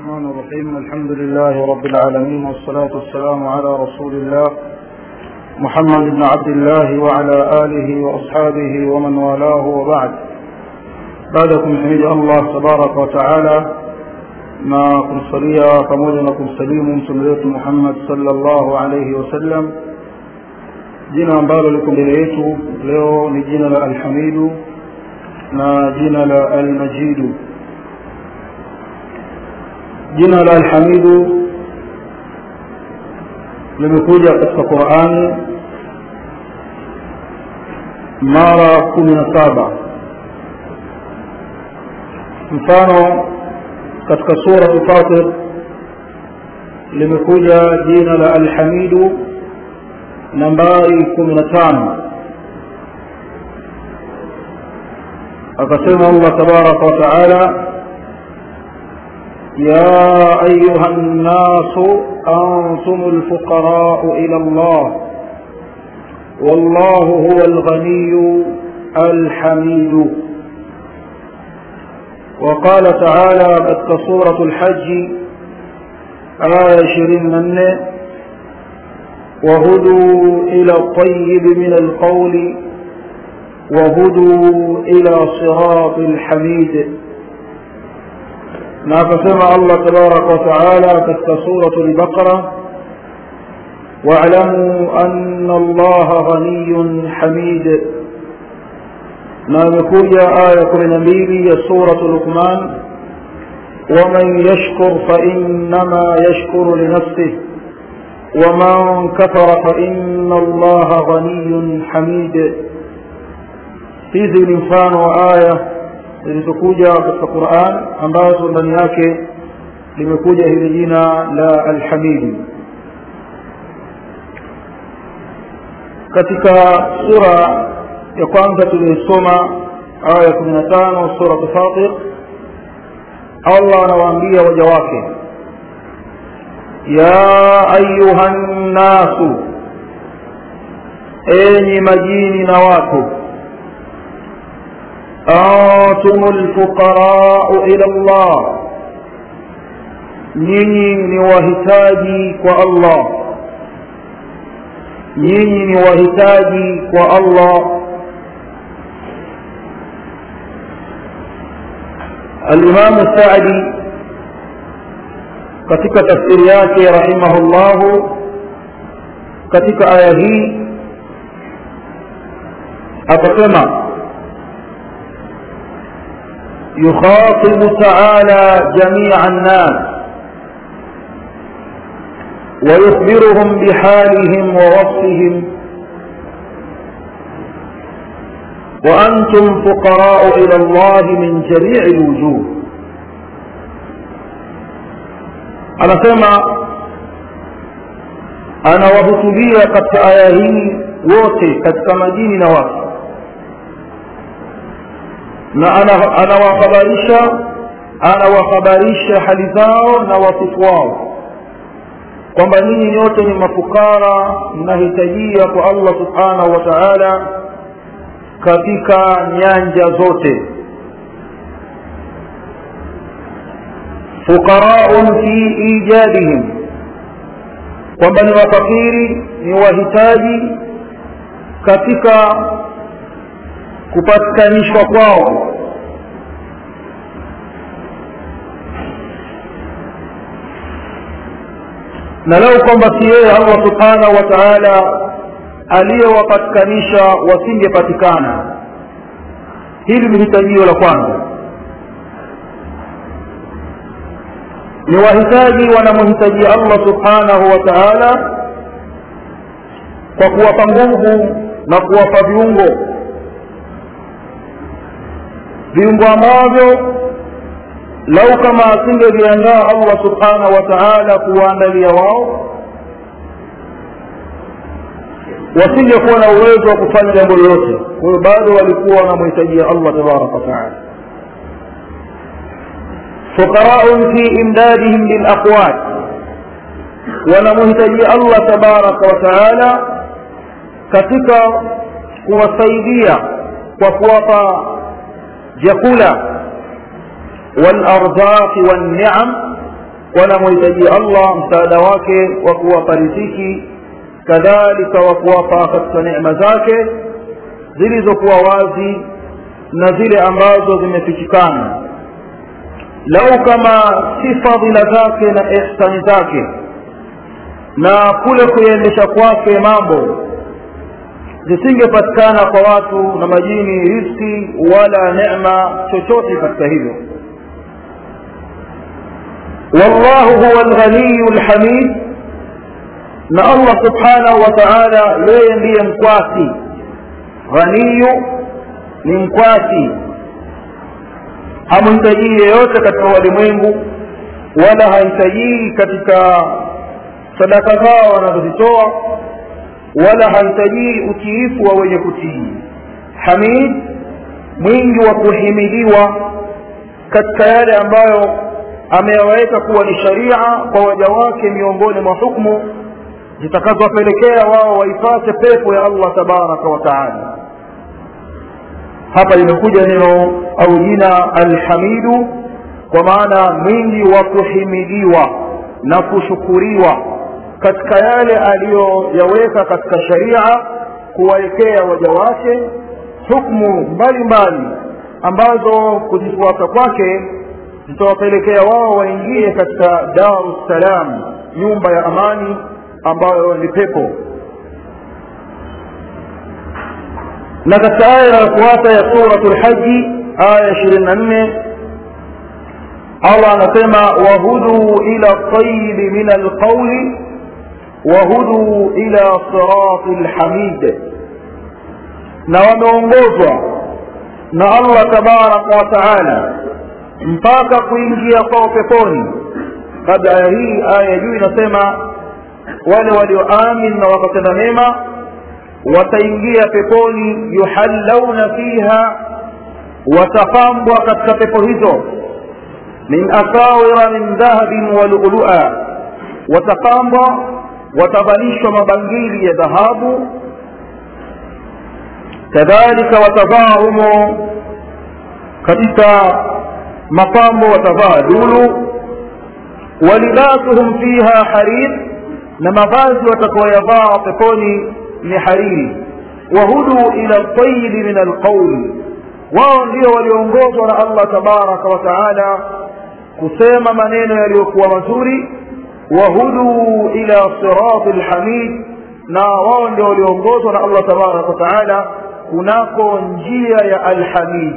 الرحمن الرحيم الحمد لله رب العالمين والصلاة والسلام على رسول الله محمد بن عبد الله وعلى آله وأصحابه ومن والاه وبعد بعدكم حميد الله تبارك وتعالى ما kumsalia pamoja na kumsalimu mtume wetu Muhammad sallallahu alayhi wasallam jina ambalo liko mbele yetu leo ni jina la Alhamidu na jina la Almajidu jina la Alhamidu limekuja katika Qur'ani mara kumi na saba mfano katika sura Fatir limekuja jina la Alhamidu nambari kumi na tano akasema Allah tabaraka wa taala يا أيها الناس أنتم الفقراء إلى الله والله هو الغني الحميد وقال تعالى قد سورة الحج آية شرين من وهدوا إلى الطيب من القول وهدوا إلى صراط الحميد na akasema Allah tabaraka wa taala katika suratu al-Baqara wa'lamu anna Allah ghaniyyun hamid na imekuja aya 12 ya suratu Luqman ومن يشكر فإنما يشكر لنفسه ومن كفر فإن الله غني حميد hizi ni mfano wa aya zilizokuja katika Qur'an ambazo ndani yake limekuja hili jina la Al-Hamid katika sura ya kwanza tuliyosoma aya 15 sura Fatir Allah anawaambia waja wake ya ayuhan nasu enyi majini na watu أنتم الفقراء إلى الله nyinyi ni wahitaji kwa Allah nyinyi ni wahitaji kwa Allah Al-Imam Sa'di katika tafsiri yake rahimahullah katika aya hii akasema يخاطب تعالى جميع الناس ويخبرهم بحالهم ووصفهم وأنتم فقراء إلى الله من جميع الوجوه أنا سمع أنا وهتبية قد آياهين wote katika majini na watu na anawahabarisha anawahabarisha hali zao na wasifu wao kwamba nyinyi nyote ni mafukara mnahitajia kwa Allah subhanahu wa ta'ala katika nyanja zote fuqaraun fi ijadihim kwamba ni mafakiri ni wahitaji katika kupatikanishwa kwao na lau kwamba si yeye Allah subhanahu wa ta'ala aliyowapatikanisha wasingepatikana hili ni hitajio la kwanza ni wahitaji wanamhitaji Allah subhanahu wa ta'ala kwa kuwapa nguvu na kuwapa viungo viungo ambavyo lau kama asingeviandaa Allah subhanahu wa ta'ala kuwaandalia wao wasingekuwa na uwezo wa kufanya jambo lolote kwa hiyo bado walikuwa wanamhitajia Allah tabaraka wa ta'ala fuqara'un fi imdadihim bil aqwat wanamhitajia Allah tabaraka wa ta'ala katika kuwasaidia kwa kuwapa vyakula والاrzaq والنعم wanamhitajia allah msaada wake wa kuwapa riziki kadhalika wa kuwapa katika neema zake zilizokuwa wazi na zile ambazo zimefichikana lau kama si fadhila zake na ihsani zake na kule kuendesha kwake mambo zisingepatikana kwa watu na majini riski wala neema chochote katika hivyo wallahu huwa alghaniyu lhamid na allah subhanahu wa taala yeye ndiye mkwasi ghaniyu ni mkwasi hamhitajii yeyote katika walimwengu wala hahitajii katika sadaka zao wanazozitoa wala hahitajii utiifu wa wenye kutii hamid mwingi wa kuhimidiwa katika yale ambayo ameyaweka kuwa ni sharia kwa waja wake miongoni mwa hukmu zitakazowapelekea wao waipate pepo ya allah tabaraka wa taala hapa limekuja neno au jina alhamidu kwa maana mwingi wa kuhimidiwa na kushukuriwa katika yale aliyoyaweka katika sharia kuwaekea waja wake hukmu mbalimbali ambazo kuzifuata kwake zitawapelekea wao waingie katika daru ssalam nyumba ya amani ambayo ni pepo na katika aya inayofuata ya suratu lhaji aya ishirini na nne allah anasema wahuduu ila tayibi min alqauli wahuduu ila sirati lhamid na wameongozwa na allah tabaraka wa taala mpaka kuingia kwao peponi kabla aya hii aya ya juu inasema wale walioamin na wakatenda mema wataingia peponi yuhallauna fiha watapambwa katika pepo hizo min asawira min dhahabin wa lu'lu'a watapambwa watavalishwa mabangili ya dhahabu kadhalika watavaa humo katika mapambo watavaa dulu walibasuhum fiha harir na mavazi watakaoyavaa peponi ni hariri wahudu ila ltayibi min alqauli wao ndio walioongozwa na allah tabaraka wa taala kusema maneno yaliyokuwa mazuri wahuduu ila sirati lhamid na wao ndio walioongozwa na allah tabaraka wa taala kunako njia ya alhamid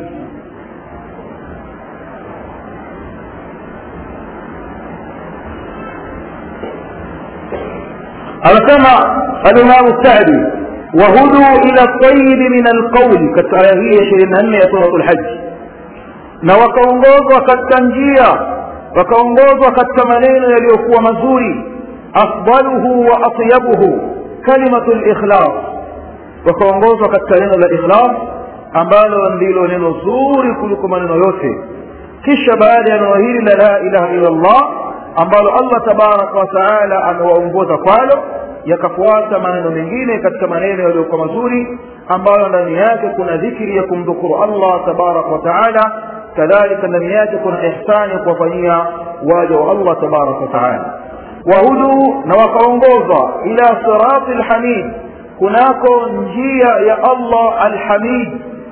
anasema alimamu sadi wahuduu ila tayibi min alqauli katika aya hii ya ishirini na nne ya suratu lhaji na wakaongozwa katika njia wakaongozwa katika maneno yaliyokuwa mazuri afdaluhu wa atyabuhu kalimatu likhlas wakaongozwa katika neno la ikhlas ambalo ndilo neno zuri kuliko maneno yote kisha baada ya neno hili la la ilaha illa llah ambalo allah tabaraka wa taala amewaongoza kwalo yakafuata maneno mengine katika maneno yaliyokuwa mazuri ambayo ndani yake kuna dhikri ya kumdhukuru allah tabaraka wa taala kadhalika ndani yake kuna ihsani ya kuwafanyia waja wa allah tabaraka wa taala wahuduu na wakaongozwa ila sirati lhamid kunako njia ya allah alhamid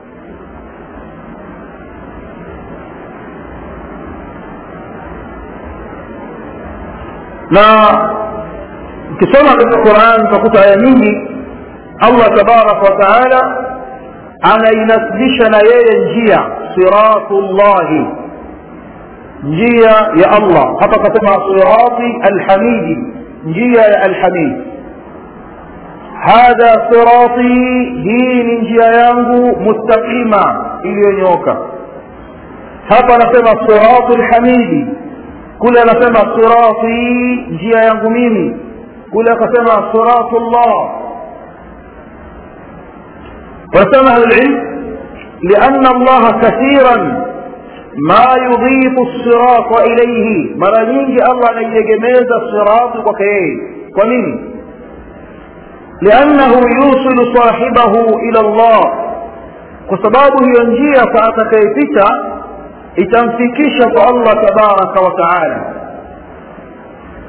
na ukisoma katika quran utakuta aya nyingi allah tabaraka wa taala anainasibisha na yeye njia siratu llahi njia ya allah hapa akasema sirati alhamidi njia ya alhamid hadha sirati hii ni njia yangu mustaqima iliyonyooka hapa anasema siratu lhamidi kule anasema sirati njia yangu mimi kule akasema siratu llah wanasema ahlulilm liana allaha kathiran ma yudhifu sirata ilaihi mara nyingi allah anaiegemeza sirati kwake yeye kwa nini liannahu yusilu sahibahu ila llah kwa sababu hiyo njia kwa atakayepita itamfikisha kwa allah tabaraka wa taala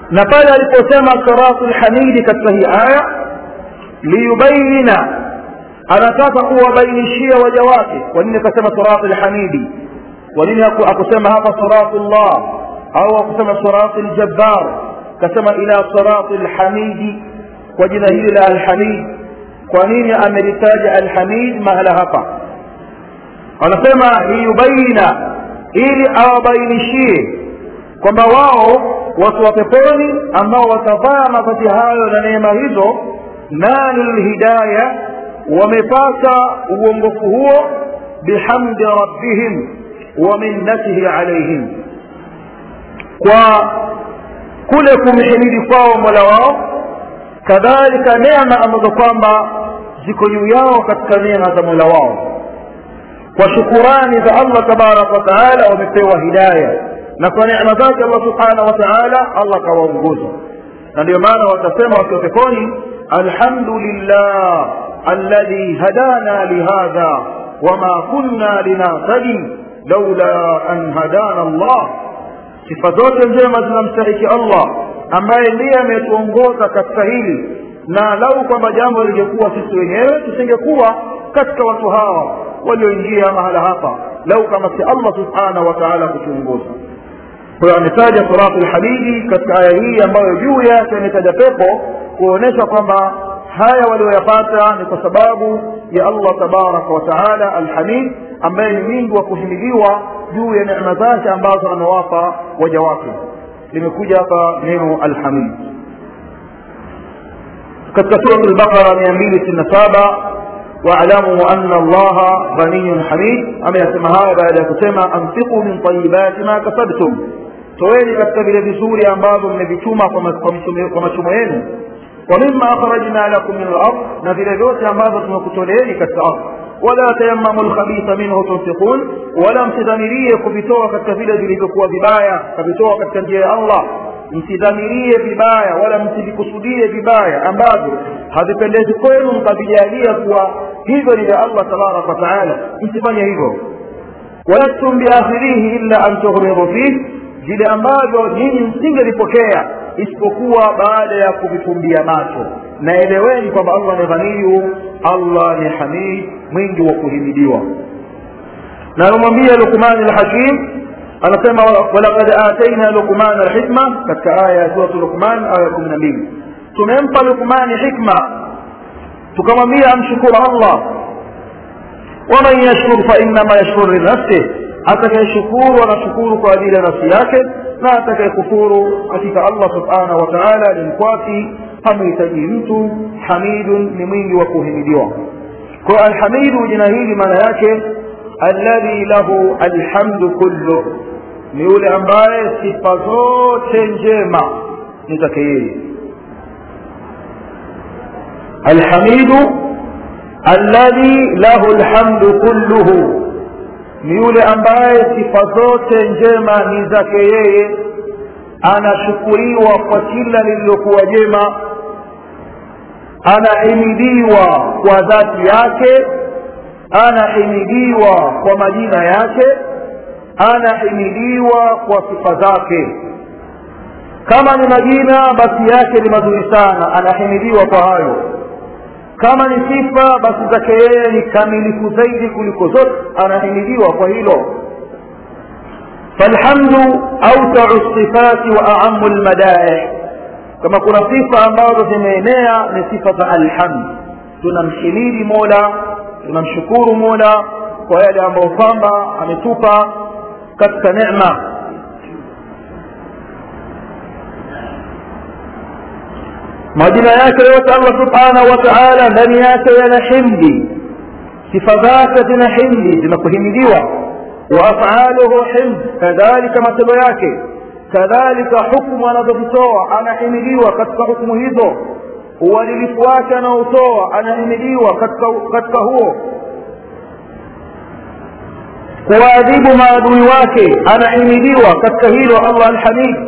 na pale aliposema siratu lhamidi katika hii aya liyubayina anataka kuwabainishia waja wake kwa nini akasema siratu lhamidi kwa nini akusema hapa siratu llah au akusema siratu ljabbar kasema ila sirati lhamidi kwa jina hili la alhamid kwa nini amelitaja alhamid mahala hapa anasema liyubaina ili awabainishie kwamba wao watu wa peponi ambao watavaa mavazi hayo na neema hizo nalu lhidaya wamepata uongofu huo bihamdi rabbihim wa minnatihi alaihim kwa kule kumhimidi kwao mola wao kadhalika neema ambazo kwamba ziko juu yao katika neema za mola wao kwa shukurani za allah tabaraka wataala wamepewa hidaya na kwa neema zake allah subhanahu wa taala allah akawaongoza na ndio maana watasema wakiwa peponi alhamdulillah alladhi hadana lihadha wama kunna linahtadi laula an hadana allah sifa zote njema zinamstahiki allah ambaye ndiye ametuongoza katika hili na lau kwamba jambo lingekuwa sisi wenyewe tusingekuwa katika watu hawa walioingia mahala hapa lau kama si allah subhanahu wa taala kutuongoza kwa hiyo ametaja siratu lhabidi katika aya hii ambayo juu yake ametaja pepo kuonyesha kwamba haya walioyapata ni kwa sababu ya allah tabaraka wa taala alhamid ambaye ni mwingi wa kuhimidiwa juu ya neema zake ambazo amewapa waja wake limekuja hapa neno alhamid katika surat lbaqara mia mbili sitini na saba واعلموا أن الله غني حميد أما يسمى هذا بعد kusema أنفقوا من طيبات ما كسبتم toeni katika vile vizuri ambavyo mmevituma kwa machumo yenu wa mima akhrajna lakum min al-ard na vile vyote ambavyo tumekutoleeni katika ardhi wala tayammamu lkhabitha minhu tunfiqun wala msidhamirie kuvitoa katika vile vilivyokuwa vibaya kavitoa katika njia ya allah msidhamirie vibaya wala msivikusudie vibaya ambavyo havipendezi kwenu mkavijalia kuwa hivyo ni vya allah tabaraka wataala msifanye hivyo walastum biakhirihi illa an tughmidu fih vile ambavyo nyinyi msingelipokea isipokuwa baada ya kuvifumbia macho na eleweni kwamba allah ni ghaniyu allah ni hamid mwingi wa kuhimidiwa na anamwambia lukmani lhakim anasema walaqad ataina lukmana lhikma katika aya ya suratu lukman aya kumi na mbili tumempa lukmani hikma tukamwambia amshukuru allah waman yashkur fainama yashkur linafsih atakayeshukuru anashukuru kwa ajili ya nafsi yake na atakayekufuru hakika allah subhanahu wa taala ni mkwasi hamhitaji mtu hamidun ni mwingi wa kuhimidiwa kwa alhamidu jina hili maana yake alladhi lahu alhamdu kullu ni yule ambaye sifa zote njema ni zake yeye alhamidu alladhi lahu alhamdu kulluhu ni yule ambaye sifa zote njema ni zake yeye anashukuriwa kwa kila lililokuwa jema anahimidiwa kwa dhati yake anahimidiwa kwa majina yake anahimidiwa kwa sifa zake kama ni majina basi yake ni mazuri sana anahimidiwa kwa hayo kama ni sifa basi zake yeye ni kamilifu zaidi kuliko zote anahimidiwa kwa hilo falhamdu autau sifati wa aamu lmadaih kama kuna sifa ambazo zimeenea ni sifa za alhamd tunamhimidi mola tunamshukuru mola kwa yale ambayo kwamba ametupa katika necma majina yake yote allah subhanahu wa taala ndani yake yana himdi sifa zake zina himdi zinakuhimidiwa wa afaluhu himd kadhalika matendo yake kadhalika hukmu anazozitoa anahimidiwa katika hukmu hizo uadilifu wake anaotoa anahimidiwa katika, katika huo kuwaadhibu maadui wake anahimidiwa katika hilo allah alhamid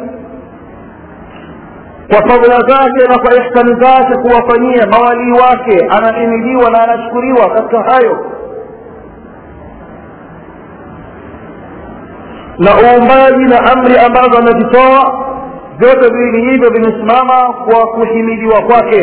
kwa fadhila zake na kwa ihsani zake kuwafanyia mawalii wake anahimidiwa na anashukuriwa katika hayo na uumbaji na amri ambazo amezitoa vyote viwili hivyo vimesimama kwa kuhimidiwa kwake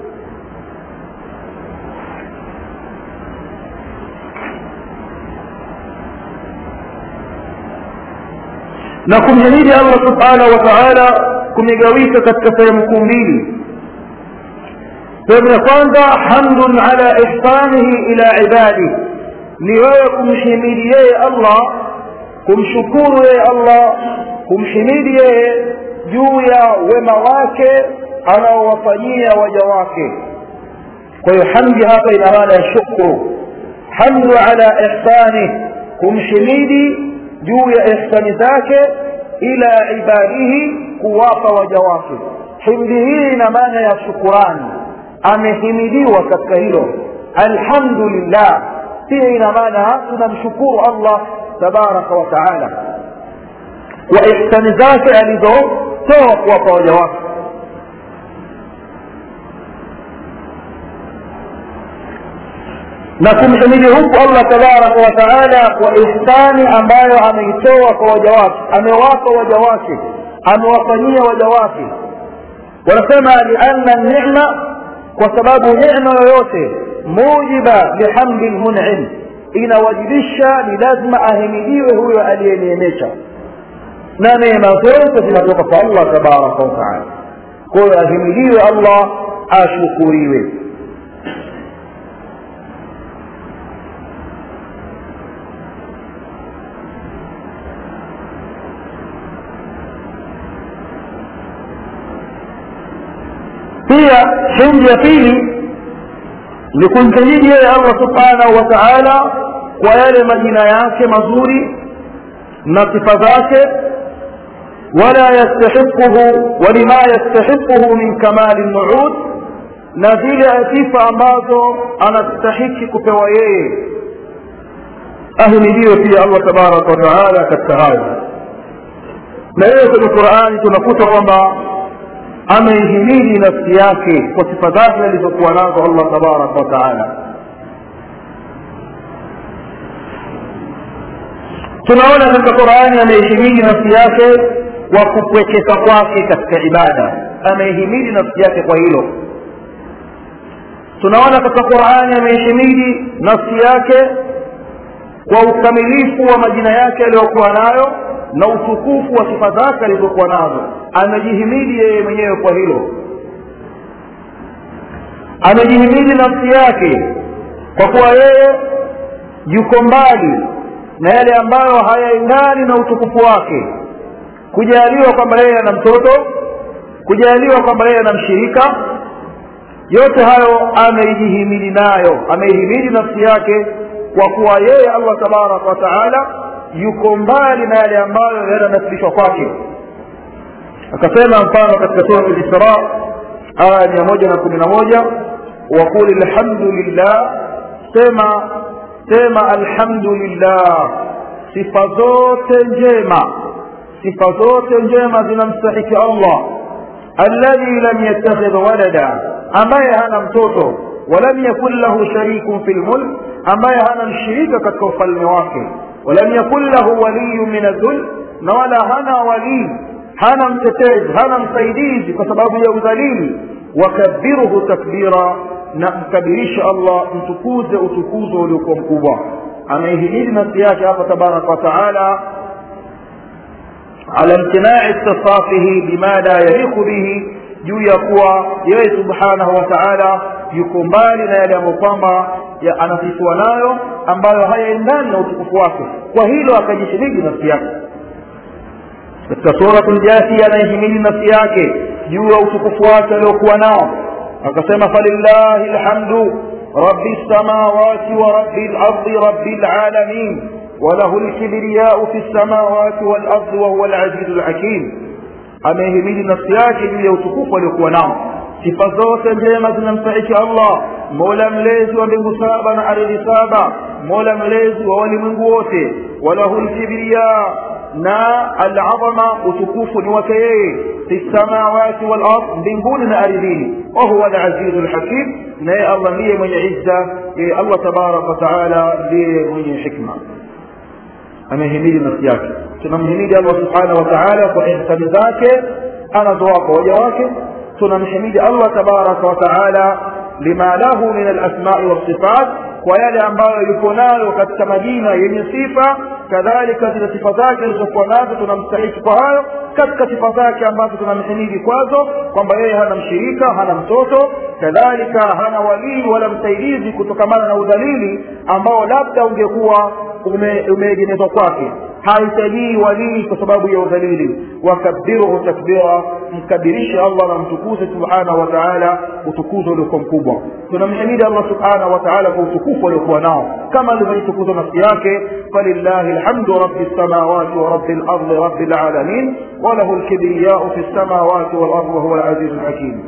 na kumhimidi allah subhanahu wa taala kumegawika katika sehemu kuu mbili sehemu ya kwanza hamdun ala ihsanihi ila ibadi ni wewe kumhimidi yeye allah kumshukuru yeye allah kumhimidi yeye juu ya wema wake anaowafanyia waja wake kwa hiyo hamdi hapa ina maana ya shukru hamdu ala ihsanih kumhimidi juu ya ihsani zake ila ibadihi kuwapa waja wake himdi hii ina maana ya shukurani amehimidiwa katika hilo alhamdulillah pia ina maana tunamshukuru allah tabaraka wa taala kwa ihsani zake alizotoa kuwapa waja wake na kumhimidi huku allah tabaraka wa taala kwa ihsani ambayo ameitoa kwa waja wake amewapa waja wake amewafanyia waja wake wanasema lianna nema kwa sababu nema yoyote mujiba lihamdi lmunim inawajibisha ni lazima ahimidiwe huyo aliyeneemesha na neema zote zinatoka kwa allah tabaraka wa taala kwa hiyo ahimidiwe allah ashukuriwe pia himdi ya pili ni kumhimidi yeye allah subhanahu wa taala kwa yale majina yake mazuri na sifa zake wala yastahiquhu walima yastahiquhu min kamali nuud na zile sifa ambazo anastahiki kupewa yeye ahimidiwe pia allah tabaraka wa taala katika hayo na yeye kwenye qurani tunakuta kwamba ameihimidi nafsi yake kwa sifa zake alizokuwa nazo allah tabaraka wa taala tunaona katika qurani ameihimidi nafsi yake kwa kupwekeka kwake katika ibada ameihimidi nafsi yake kwa hilo tunaona katika qurani ameihimidi nafsi yake kwa ukamilifu wa majina yake aliyokuwa nayo na utukufu wa sifa zake alizokuwa nazo amejihimidi yeye mwenyewe kwa hilo amejihimidi nafsi yake kwa kuwa yeye yuko mbali na yale ambayo hayaendani na utukufu wake kujaliwa kwamba yeye ana mtoto kujaliwa kwamba yeye ana mshirika yote hayo ameijihimidi nayo ameihimidi nafsi yake kwa kuwa yeye allah tabaraka wa taala yuko mbali na yale ambayo yananasibishwa kwake akasema mfano katika sura lisra aya mia moja na kumi na moja waqul lhamdulillah sema sema alhamdulillah sifa zote njema sifa zote njema zinamstahiki allah alladhi lam yattakhidh walada ambaye hana mtoto walam yakun lahu sharikun fi lmulk ambaye hana mshirika katika ufalme wake walam yakun lahu waliyu min adhul na wala hana walii hana mtetezi hana msaidizi kwa sababu ya udhalili wakabiruhu takbira na mkabirisha allah mtukuze utukuzo uliokuwa mkubwa ameihimidi nafsi yake hapa tabaraka wataala ala imtinai istisafihi bima la yaliqu bihi juu ya kuwa yeye subhanahu wa taala yuko mbali na yale ambayo kwamba anasifua nayo ambayo hayaendani na utukufu wake kwa hilo akajishiriki nafsi yake katika suratul jathi anaihimidi nafsi yake juu ya utukufu wake aliokuwa nao akasema falillahi lhamdu rabi lsamawati wa rabi lardi rabi lalamin وله الكبرياء في السماوات والأرض وهو العزيز الحكيم amehimidi nafsi yake juu ya utukufu aliokuwa nao sifa zote njema zinamstahiki allah mola mlezi wa mbingu saba na ardhi saba mola mlezi wa walimwengu wote walahu lkibriya na alazama utukufu ni wake yeye fi lsamawati walard mbinguni na ardhini wahuwa alazizu lhakim naye allah ndiye mwenye izza yeye allah tabaraka wataala ndiye mwenye hikma amehimidi nafsi yake tunamhimidi allah subhanahu wa taala kwa ihsani zake anazowapa waja wake tunamhimidi allah tabaraka wa taala lima lahu min alasmai walsifat kwa yale ambayo yuko nayo katika majina yenye sifa kadhalika zile sifa zake alizokuwa nazo tunamstahiki kwa hayo katika sifa zake ambazo tunamhimidi kwazo kwamba yeye hana mshirika hana mtoto kadhalika hana walii wala msaidizi kutokamana na udhalili ambao labda ungekuwa umeegemezwa ume kwake haitajii walii kwa sababu ya udhalili wakabiruhu takbira mkabirishe allah na mtukuze subhanahu wa taala utukuzo uliokuwa mkubwa tunamhimidi allah subhanahu wa taala kwa utukufu aliokuwa nao kama alivyoitukuza nafsi yake falillahi lhamdu rabi lsamawati wa rabi lardi rabi lalamin walahu lkibriyau fi lsamawati walardi wahuwa alazizu lhakim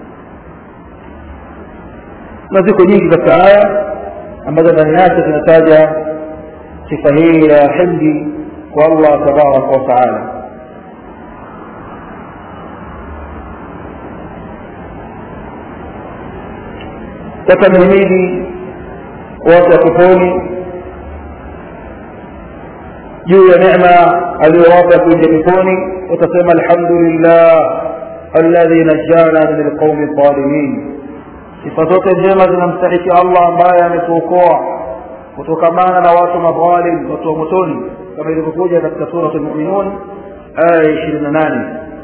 na ziko nyingi katika aya ambazo ndani yake zinataja sifa hii ya himdi kwa allah tabaraka wataala takamhimidi watu wa peponi juu ya necma aliyowapa kuingia peponi watasema alhamdulillah alladhi najana min alqaumi dhalimin sifa zote njema zinamstahiki allah ambaye ametuokoa kutokamana na watu madhalim watu wa motoni kama ilivyokuja katika surat lmuminun aya ishirini na nane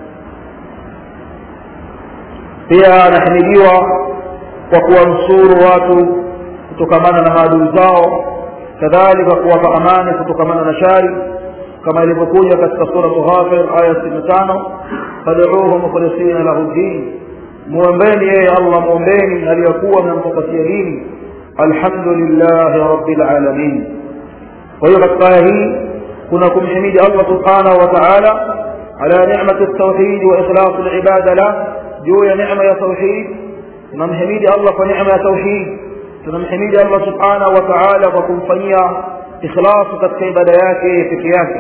pia anahimidiwa kwa kuwanusuru watu kutokamana na maadui zao kadhalika kuwapa amani kutokamana na shari kama ilivyokuja katika suratu ghafir aya sitini na tano faduuhu mukhlisina lahu ddin muombeni yeye allah muombeni aliyokuwa mnampapatia dini alhamdulillahi rabbil alamin kwa hiyo katika aya hii kuna kumhimidi allah subhanahu wa taala ala nicmati ltauhid wa ikhlasu libada lah juu ya nicma ya tauhid tunamhimidi allah kwa nicma ya tauhid tunamhimidi allah subhanahu wa taala kwa kumfanyia ikhlasu katika ibada yake peke yake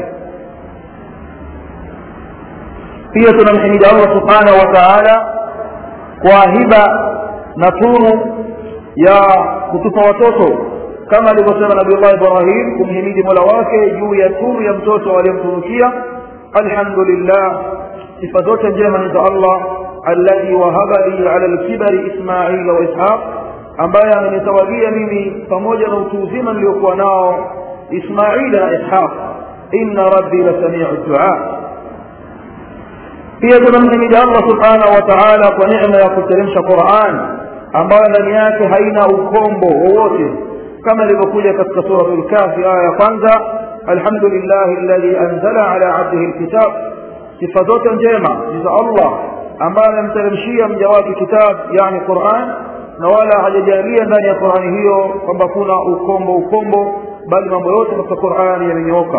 pia tunamhimidi allah subhanahu wa taala kwa hiba na tunu ya kutupa watoto kama alivyosema nabiullah ibrahim kumhimidi mola wake juu ya tunu ya mtoto aliyemtunukia alhamdulillah sifa zote njema ni za allah alladhi wahaba li ala lkibari ismaila wa ishaq ambaye amenitawalia mimi pamoja na utu uzima niliokuwa nao ismaila na ishaq inna rabbi lasamiu dua pia tunamhimidi allah subhanahu wa taala kwa necma ya kuteremsha quran ambayo ndani yake haina ukombo wowote kama ilivyokuja katika surat lkafi aya ya kwanza alhamdulillahi alladhi anzala ala abdihi lkitab sifa zote njema ni za allah ambaye amemteremshia mja wake kitab yani quran na wala hajajalia ndani ya qurani hiyo kwamba kuna ukombo ukombo bali mambo yote katika qurani yamenyooka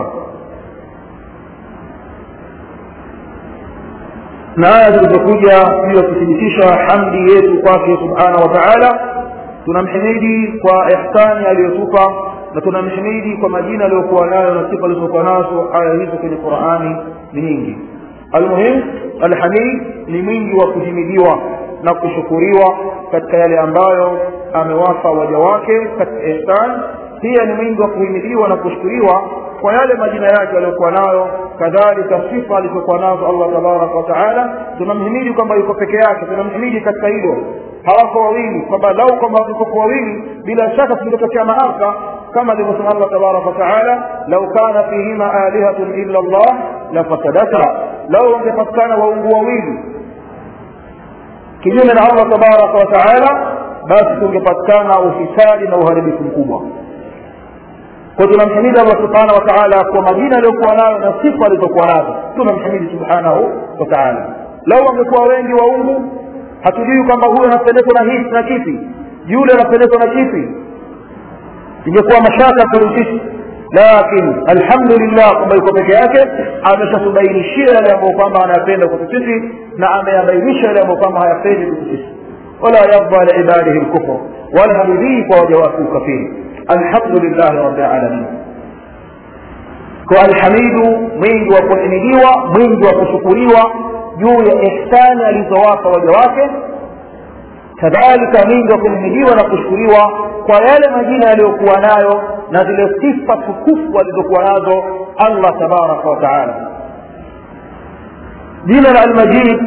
na aya zilizokuja juu ya kuthibitisha hamdi yetu kwake subhanahu wa taala tunamhimidi kwa ihsani aliyotupa na tunamhimidi kwa majina aliyokuwa nayo na sifa alizokuwa nazo aya hizo kwenye qurani ni nyingi almuhim alhamid ni mwingi wa kuhimidiwa na kushukuriwa katika yale ambayo amewapa waja wake katika ihsan pia ni mwingi wa kuhimidiwa na kushukuriwa kwa yale majina yake aliyokuwa nayo kadhalika sifa alizokuwa nazo allah tabaraka wataala tunamhimidi kwamba yuko peke yake tunamhimidi katika hilo hawako wawili kwamba lau kwamba wangekuwa wawili bila shaka kungetokea maafa kama alivyosema allah tabaraka wataala lau kana fihima alihatun illa llah lafasadata lau wangepatikana waungu wawili kinyume na allah tabaraka wataala basi kungepatikana ufisadi na uharibifu mkubwa kwa tunamhimidi allah subhanahu wa taala kwa majina aliyokuwa nayo na sifa alizokuwa nazo tunamhimidi subhanahu wa taala lau wangekuwa wengi waungu hatujui kwamba huyu anapendezwa na hii na kipi yule anapendezwa na kipi ingekuwa mashaka kwetu sisi lakini alhamdulillah kwamba yuko peke yake ameshatubainishia yale ambayo kwamba anayapenda kwetu sisi na ameyabainisha yale ambayo kwamba hayapendi kwetu sisi wala yarda liibadihi lkufr wala haridhii kwa waja wake ukafiri alhamdulillahi rabbil alamin kwa alhamidu mwingi wa kuhimidiwa mwingi wa kushukuriwa juu ya ihsani alizowapa waja wake kadhalika mwingi wa kuhimidiwa na kushukuriwa kwa yale majina yaliyokuwa nayo na zile sifa tukufu alizokuwa nazo allah tabaraka wataala jina la almajid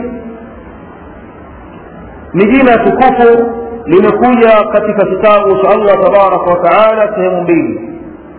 ni jina tukufu limekuja katika kitabu cha allah tabaraka wa taala sehemu mbili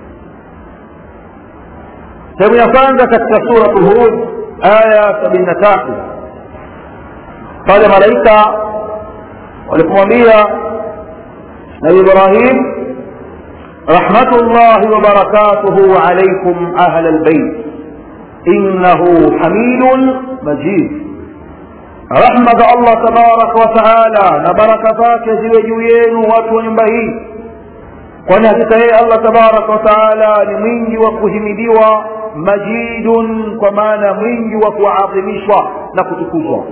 sehemu ya kwanza katika suratu hud aya sabini na tatu pale malaika walipomwambia nabi ibrahim rahmatullahi wabarakatuhu alaikum ahla lbeit innahu hamidun majid rahma za allah tabaraka wa taala na baraka zake ziwe juu yenu watu wa nyumba hii kwani hakika yeye allah tabaraka wa taala ni mwingi wa kuhimidiwa majidun kwa maana mwingi wa kuadhimishwa na kutukuzwa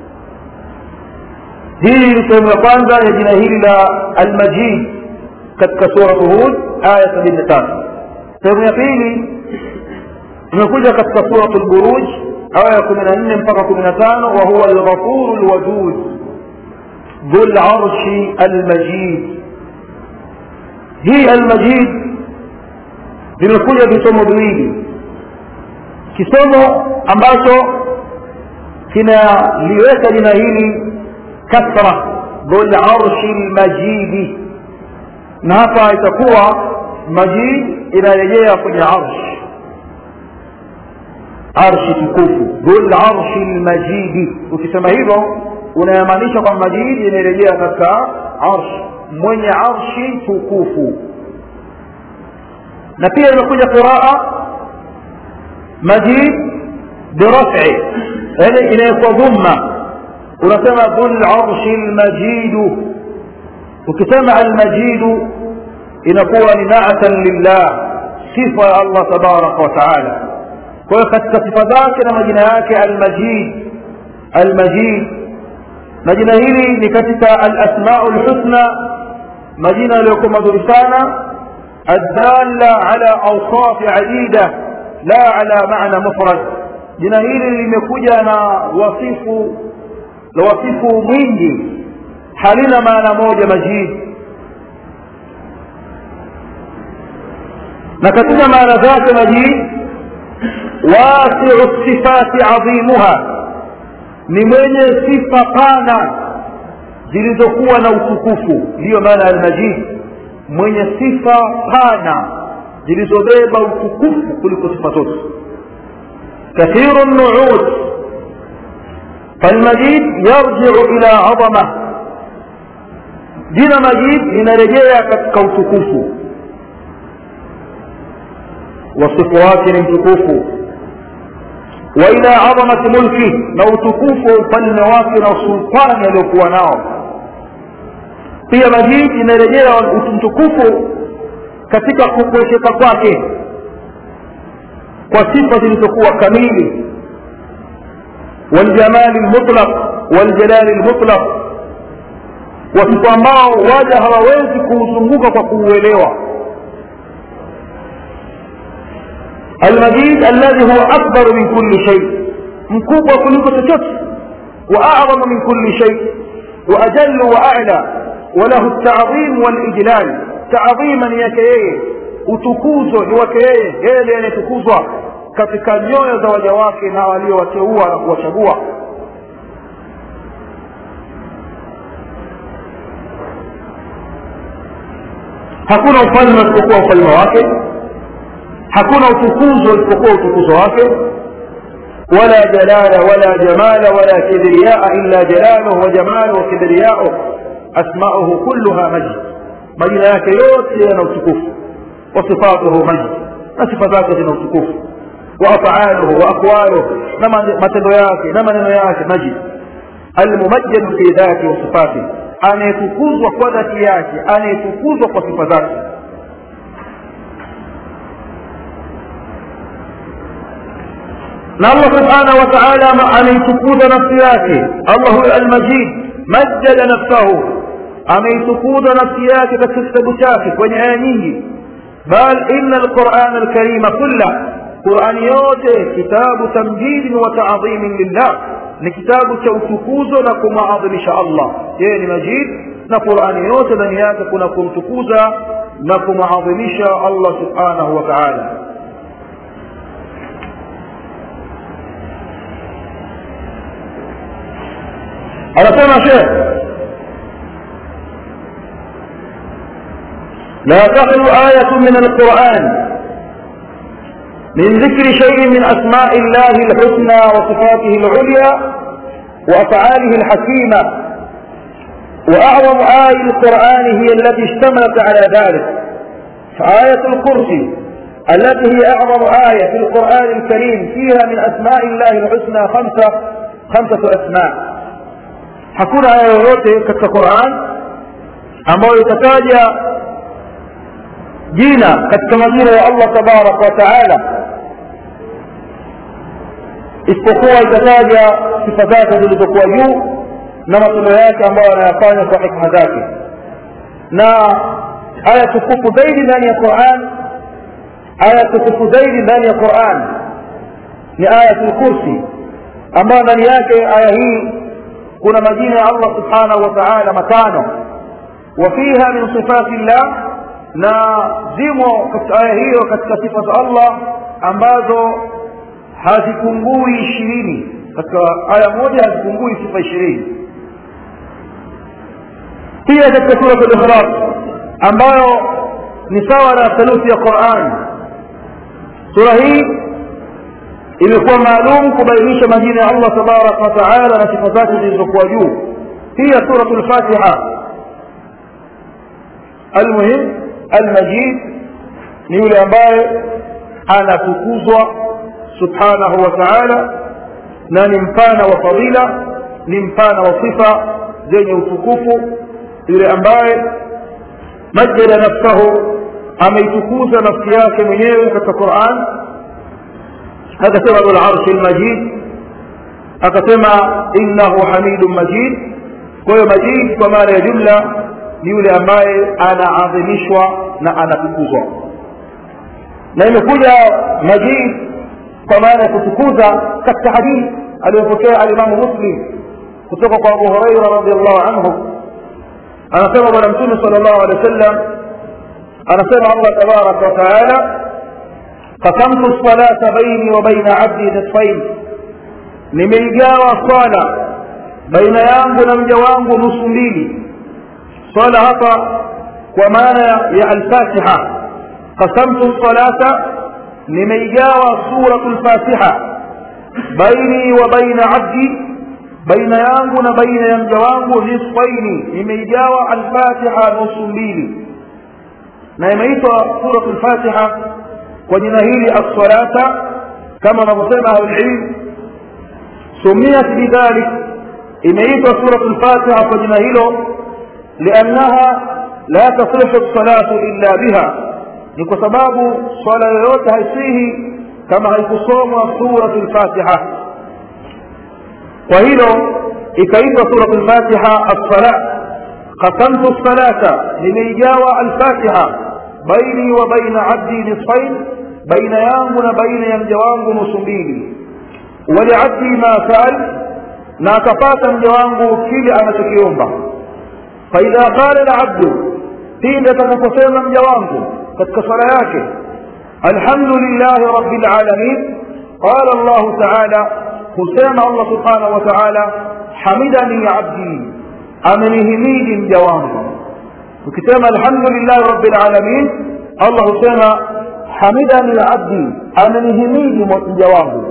hii ni sehemu ya kwanza ya jina hili la almajid katika suratu hud aya sabini na tatu sehemu ya pili imekuja katika suratu lburuj aya ya kumi na nne mpaka kumi na tano wa huwa alghafuru lwadud dhu larshi almajid hii almajid vimekuja visomo viwili kisomo ambacho kinaliweka jina hili kasra dhul arshi lmajidi na hapa itakuwa majid inarejea kwenye arsh arshi tukufu dhul arshi lmajidi ukisema hivyo unayamaanisha kwamba majid inarejea katika arsh mwenye arshi tukufu na pia imekuja qiraa majid biraf'i yani inawekwa dhumma unasema dhul arshi lmajidu ukisema almajidu inakuwa ni naatan lillah sifa ya allah tabaraka wa taala kwa hiyo katika sifa zake na majina yake almajid almajid na jina hili ni katika alasmau lhusna majina yaliyokuwa mazuri sana الدالة على أوصاف عديدة لا على معنى مفرد jina hili limekuja na wasifu na wasifu mwingi halina maana moja majid na katika maana zake majid wasiu sifati adhimuha ni mwenye sifa pana zilizokuwa na utukufu ndiyo maana almajid mwenye sifa pana zilizobeba utukufu kuliko sifa zote كثير النعوت فالمجيد يرجع إلى عظمة جنا مجيد linarejea katika utukufu wasifu wake ni mtukufu wa ila adhamati mulki na utukufu wa ufalme wake na usultani aliokuwa nao pia majid inarejea mtukufu katika kukwesheka kwake kwa sifa zilizokuwa kamili waljamali lmutlaq waljalali lmutlaq wasifu ambao waja hawawezi kuuzunguka kwa kuuelewa المجيد الذي هو أكبر من كل شيء مكوب وكل تشت وأعظم من كل شيء وأجل وأعلى وله التعظيم والإجلال تعظيما يكيه utukuzo ni wake yeye yeye ndiye anayetukuzwa katika nyoyo za waja wake na waliowateua na kuwachagua hakuna ufalme usipokuwa ufalme wake hakuna utukuzo usipokuwa utukuzo wake wala jalala wala jamala wala kibriyaa illa jalaluhu wa jamaluhu wa kibriyauhu asmauhu kulluha majd majina yake yote yana utukufu وصفاته مجد صفات ذاته وصفوف وافعاله واقواله نما matendo yake na maneno yake majid almumajjad fi dhati wa sifati anayetukuzwa kwa dhati yake anayetukuzwa kwa sifa zake na Allah subhanahu wa ta'ala anaitukuza nafsi yake Allah huwa almajid majjada nafsahu ameitukuza nafsi yake katika kitabu chake kwenye aya nyingi بل إن القرآن الكريم كله قرآن يوته كتاب تمجيد وتعظيم لله لكتاب توتكوز لكم عظم شاء الله يعني مجيد na qurani yote ndani yake kuna kumtukuza na kumadhimisha allah subhanahu wa taala anasema shekh لا تخلو آية من القرآن من ذكر شيء من أسماء الله الحسنى وصفاته العليا وأفعاله الحكيمة وأعظم آية القرآن هي التي اشتملت على ذلك فآية الكرسي التي هي أعظم آية في القرآن الكريم فيها من أسماء الله الحسنى خمسة خمسة أسماء hakuna aya yoyote katika Qur'an ambayo itataja jina katika majina ya Allah tabaraka wa taala isipokuwa itataja sifa zake zilizokuwa juu na matendo yake ambayo anayafanya kwa hikma zake na aya tukufu zaidi ndani ya Qur'an aya tukufu zaidi ndani ya Qur'an ni ayatul kursi ambayo ndani yake aya hii kuna majina ya Allah subhanahu wa ta'ala matano وفيها من صفات الله na zimo katika aya hiyo katika sifa za Allah ambazo hazipungui ishirini katika aya moja hazipungui sifa ishirini pia katika sura al-Ikhlas ambayo ni sawa na theluthi ya Qur'an sura hii imekuwa maalum kubainisha majina ya Allah tabaraka wa taala na sifa zake zilizokuwa juu pia suratul Fatiha almuhim almajid ni yule ambaye anatukuzwa subhanahu wa ta'ala na ni mpana wa fadila ni mpana wa sifa zenye utukufu yule ambaye majjada nafsahu ameitukuza nafsi yake mwenyewe katika Qur'an akasema dhul arshi almajid akasema innahu hamidun majid kwa hiyo majid kwa maana ya jumla ni yule ambaye anaadhimishwa na anatukuzwa na imekuja majid kwa maana ya kutukuza katika hadithi aliyopokea alimamu muslim kutoka kwa abu huraira radiallahu anhu anasema bwana mtume sala llahu alehi wa sallam anasema allah tabaraka wa taala qasamtu lsalata baini wa baina abdi nisfain nimeigawa swala baina yangu na mja wangu nusu mbili swala hapa kwa maana ya alfatiha qasamtu salata nimeigawa suratu lfatiha baini wa baina abdi baina yangu na baina ya mja wangu nisfaini nimeigawa alfatiha nusu mbili na imeitwa suratu lfatiha kwa jina hili assalata kama wanavyosema ahlulilm sumiyat bidhalik imeitwa suratu lfatiha kwa jina hilo liannaha la taslihu lsalatu illa biha ni kwa sababu swala yoyote haisihi kama haikusomwa suratu lfatiha kwa hilo ikaitwa suratu lfatiha assala qasamtu lsalata nimeigawa alfatiha baini wa baina abdi nisfain baina yangu na baina ya mja wangu nusu mbili waliabdi ma saal na akapata mja wangu kile anachokiomba faidha qala labdu pindi atakaposema mja wangu katika swala yake alhamdulillahi rabbil alamin qala allah taala husema allah subhanahu wa taala hamidani abdi amenihimidi mja wangu ukisema alhamdulillahi rabbil alamin allah husema hamidani abdi amenihimidi mja wangu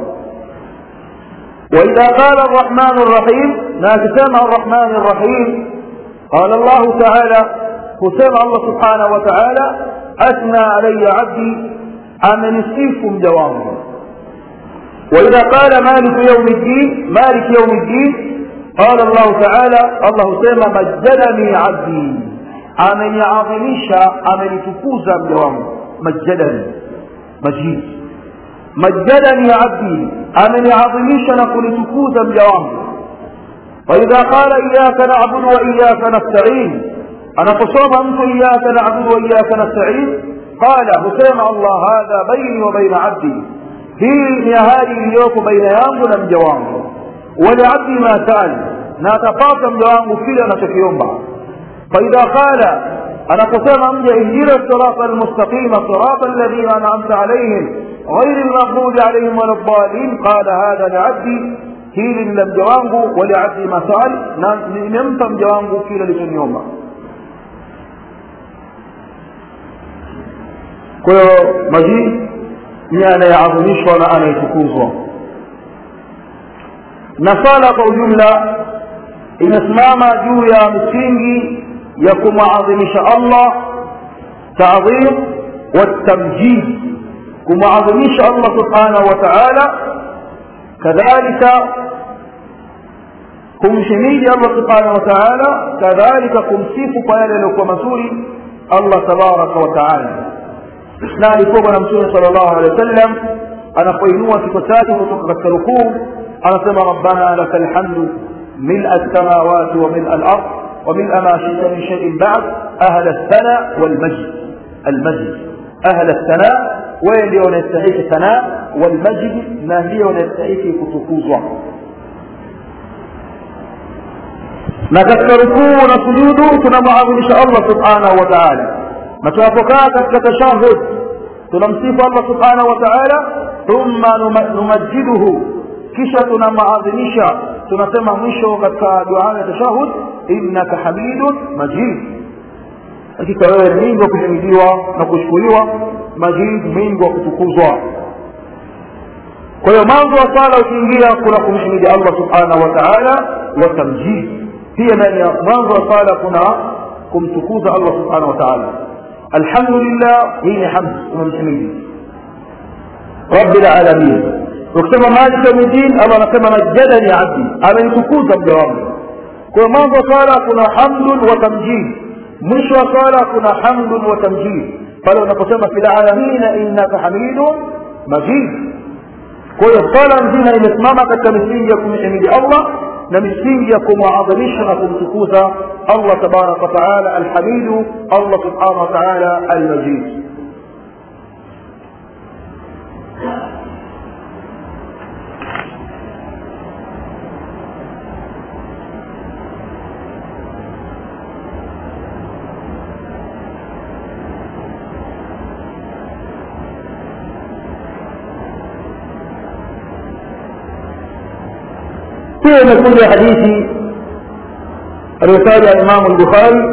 واذا قال الرحمن الرحيم لا تسمع الرحمن الرحيم قال الله تعالى كسمع الله سبحانه وتعالى اثنى علي عبدي امنسيكم جوابه واذا قال مالك يوم الدين مالك يوم الدين قال الله تعالى الله سمع مجدني عبدي ameniadhimisha amenitukuza mja wangu majadani majid majadani abdi ameniadhimisha na kunitukuza mja wangu waidha qala iyaka nabudu wa iyaka nastain anaposoma mtu iyaka nabudu wa iyaka nastain qala husema allah hadha baini wa baina abdi hii ni ahadi iliyoko baina yangu na mja wangu waliabdi ma sali na atapata mja wangu kile anachokiomba فإذا قال أنا قسم أمجى اهدنا الصراط المستقيم صراط الذين أنعمت عليهم غير المغضوب عليهم ولا الضالين قال هذا لعبدي hili ni la mja wangu waliabdi masal na nimempa mja wangu kile alichoniomba kwa hiyo majid ni anayeadhimishwa na anayetukuzwa na sala kwa ujumla inasimama juu ya misingi ya kumwadhimisha allah tadhim والتمجيد kumwadhimisha allah subhanahu wa taala kadhalika kumhimidi allah subhanahu wa taala kadhalika kumsifu kwa yale yaliyokuwa mazuri allah tabaraka wa taala na alikuwa bwana mtume sala llahu alehi wa sallam anapoinua kichwa chake kutoka katika rukuu anasema rabbana laka lhamdu mila lsamawati wa mila lard وملء ما شئت من شيء بعد أهل الثناء والمجد المجد أهل الثناء wewe ndio unastahiki sanaa walmajidi na ndio unastahiki kutukuzwa na katika rukuu na sujudu tunamwadhimisha allah subhanahu wa taala na tunapokaa katika tashahud tunamsifu allah subhanahu wa taala thumma numajiduhu kisha tunamwadhimisha tunasema mwisho katika dua ya tashahud innaka hamidun majid hakika wewe ni mwingi wa kuhimidiwa na kushukuriwa majid mwingi wa kutukuzwa kwa hiyo mwanzo wa sala ukiingia kuna kumhimidi allah subhanahu wa taala wa tamjid pia ndani ya mwanzo wa sala kuna kumtukuza allah subhanahu wa taala alhamdulillah hii ni hamd umemhimidi rabbil alamin ukisema malik yaumiddin allah anasema majadani abdi amenitukuza mja wangu kwa mwanzo wa sala kuna hamdun wa tamjid mwisho wa sala kuna hamdun wa tamjid pale unaposema fil alamina innaka hamidun majid kwa hiyo sala nzima imesimama katika misingi ya kumhimidi allah na misingi ya kumwadhimisha na kumtukuza allah tabaraka wataala alhamidu allah subhanahu wataala almajid pia imekuja hadithi aliyotaja imamu lbukhari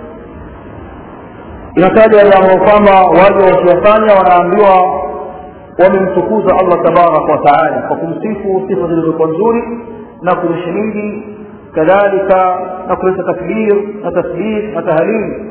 inataja yamo kwamba waja wakiyafanya wanaambiwa wamemtukuza allah tabaraka wataala kwa kumsifu sifa zilizokuwa nzuri na kumshimidi kadhalika na kuleta takbir na tasbih na tahlil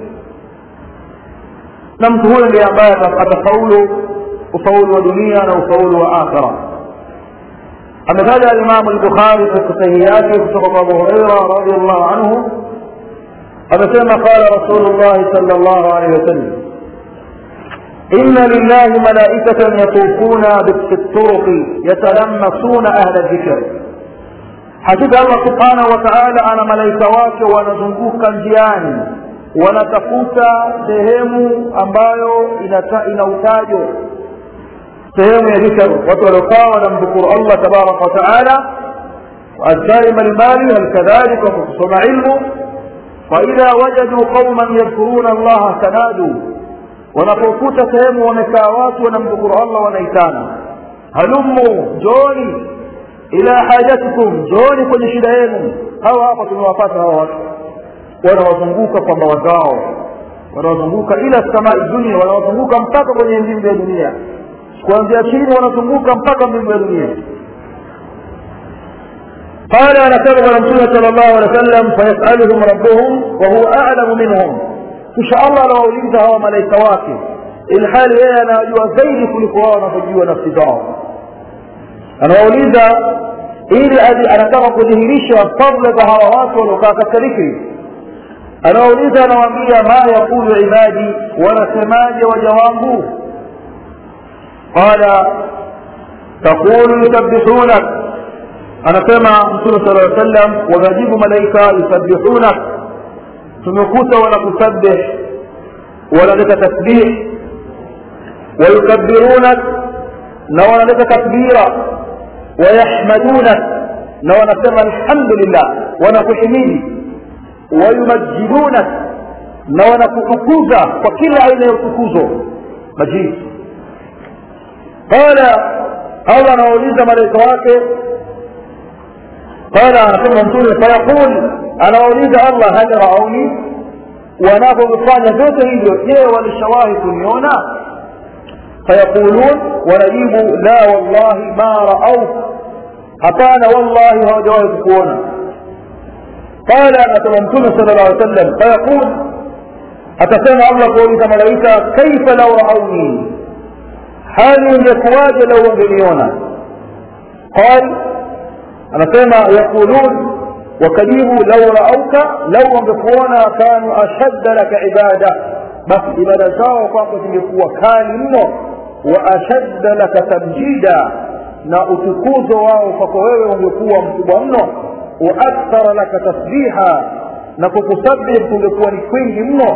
na mtu huyo ndiye ambaye atafaulu ufaulu wa dunia na ufaulu wa akhira ametaja alimamu lbukhari katika sahihi yake kutoka kwa abu hureira radiallahu anhu amesema qala rasulu llahi sala llahu alehi wasallam inna lillahi malaikatan yatufuna bituruqi yatalamasuna ahla dhikr hakika allah subhanahu wa taala ana malaika wake wanazunguka njiani wanatafuta sehemu ambayo ina utajo sehemu ya dhikr watu waliokaa wanamdhukuru allah tabaraka wataala waadhkari mbalimbali halikadhalika kwa kusoma ilmu faidha wajaduu qauman yadhkuruna allaha tanaduu wanapokuta sehemu wamekaa watu wanamdhukuru allah wanaitana halummu njooni ila hajatikum njooni kwenye shida yenu hawa hapa tumewapata hawa watu wanawazunguka kwa mbawa zao wanawazunguka ila samai dunia wanawazunguka mpaka kwenye mbingu ya dunia kuanzia chini wanazunguka mpaka mbingu ya dunia قال أنا سبق رسول صلى الله عليه وسلم فيسألهم ربهم وهو أعلم منهم إن شاء الله لو أوليتها وملائكة واكب الحال هي أنا أجوا زيد كل قرآن فجوا نفسي دعوة أنا أوليتها ili anataka kudhihirisha fadla za hawa watu waliokaa katika dhikri anawauliza anawaambia ma yaqulu ibadi wanasemaje waja wangu qala taqulu yusabbihunak anasema mtume sala llaw sallam wanajibu malaika yusabbihunak tumekuta wanakusabbih wanaleta tasbih wayukabirunak na wanaleta takbira wayahmadunak na wanasema alhamdulillah wanakuhimidi wayumajidunak na wanakutukuza kwa kila aina ya utukuzo majid qala allah anawauliza malaika wake قال anasema mtume fayaqul anawauliza allah hal rauni wanavyovifanya vyote hivyo je walishawahi kuniona fayaqulun wanajibu la wallahi ma raau hapana wallahi hawajawahi kukuona qala anasema mtume sala llah alih sallam fayaqul atasema allah kuuliza malaika kaifa lau rauni hali ingekuwaje lau wangeniona qal anasema yaqulun wakajibu lau raauka lau wangekuona kanu ashadda laka ibada basi ibada zao kwako zingekuwa kali mno wa ashadda laka tamjida na utukuzo wao kwako wewe ungekuwa mkubwa mno wa akthara laka tasbiha na kukusabih kungekuwa ni kwingi mno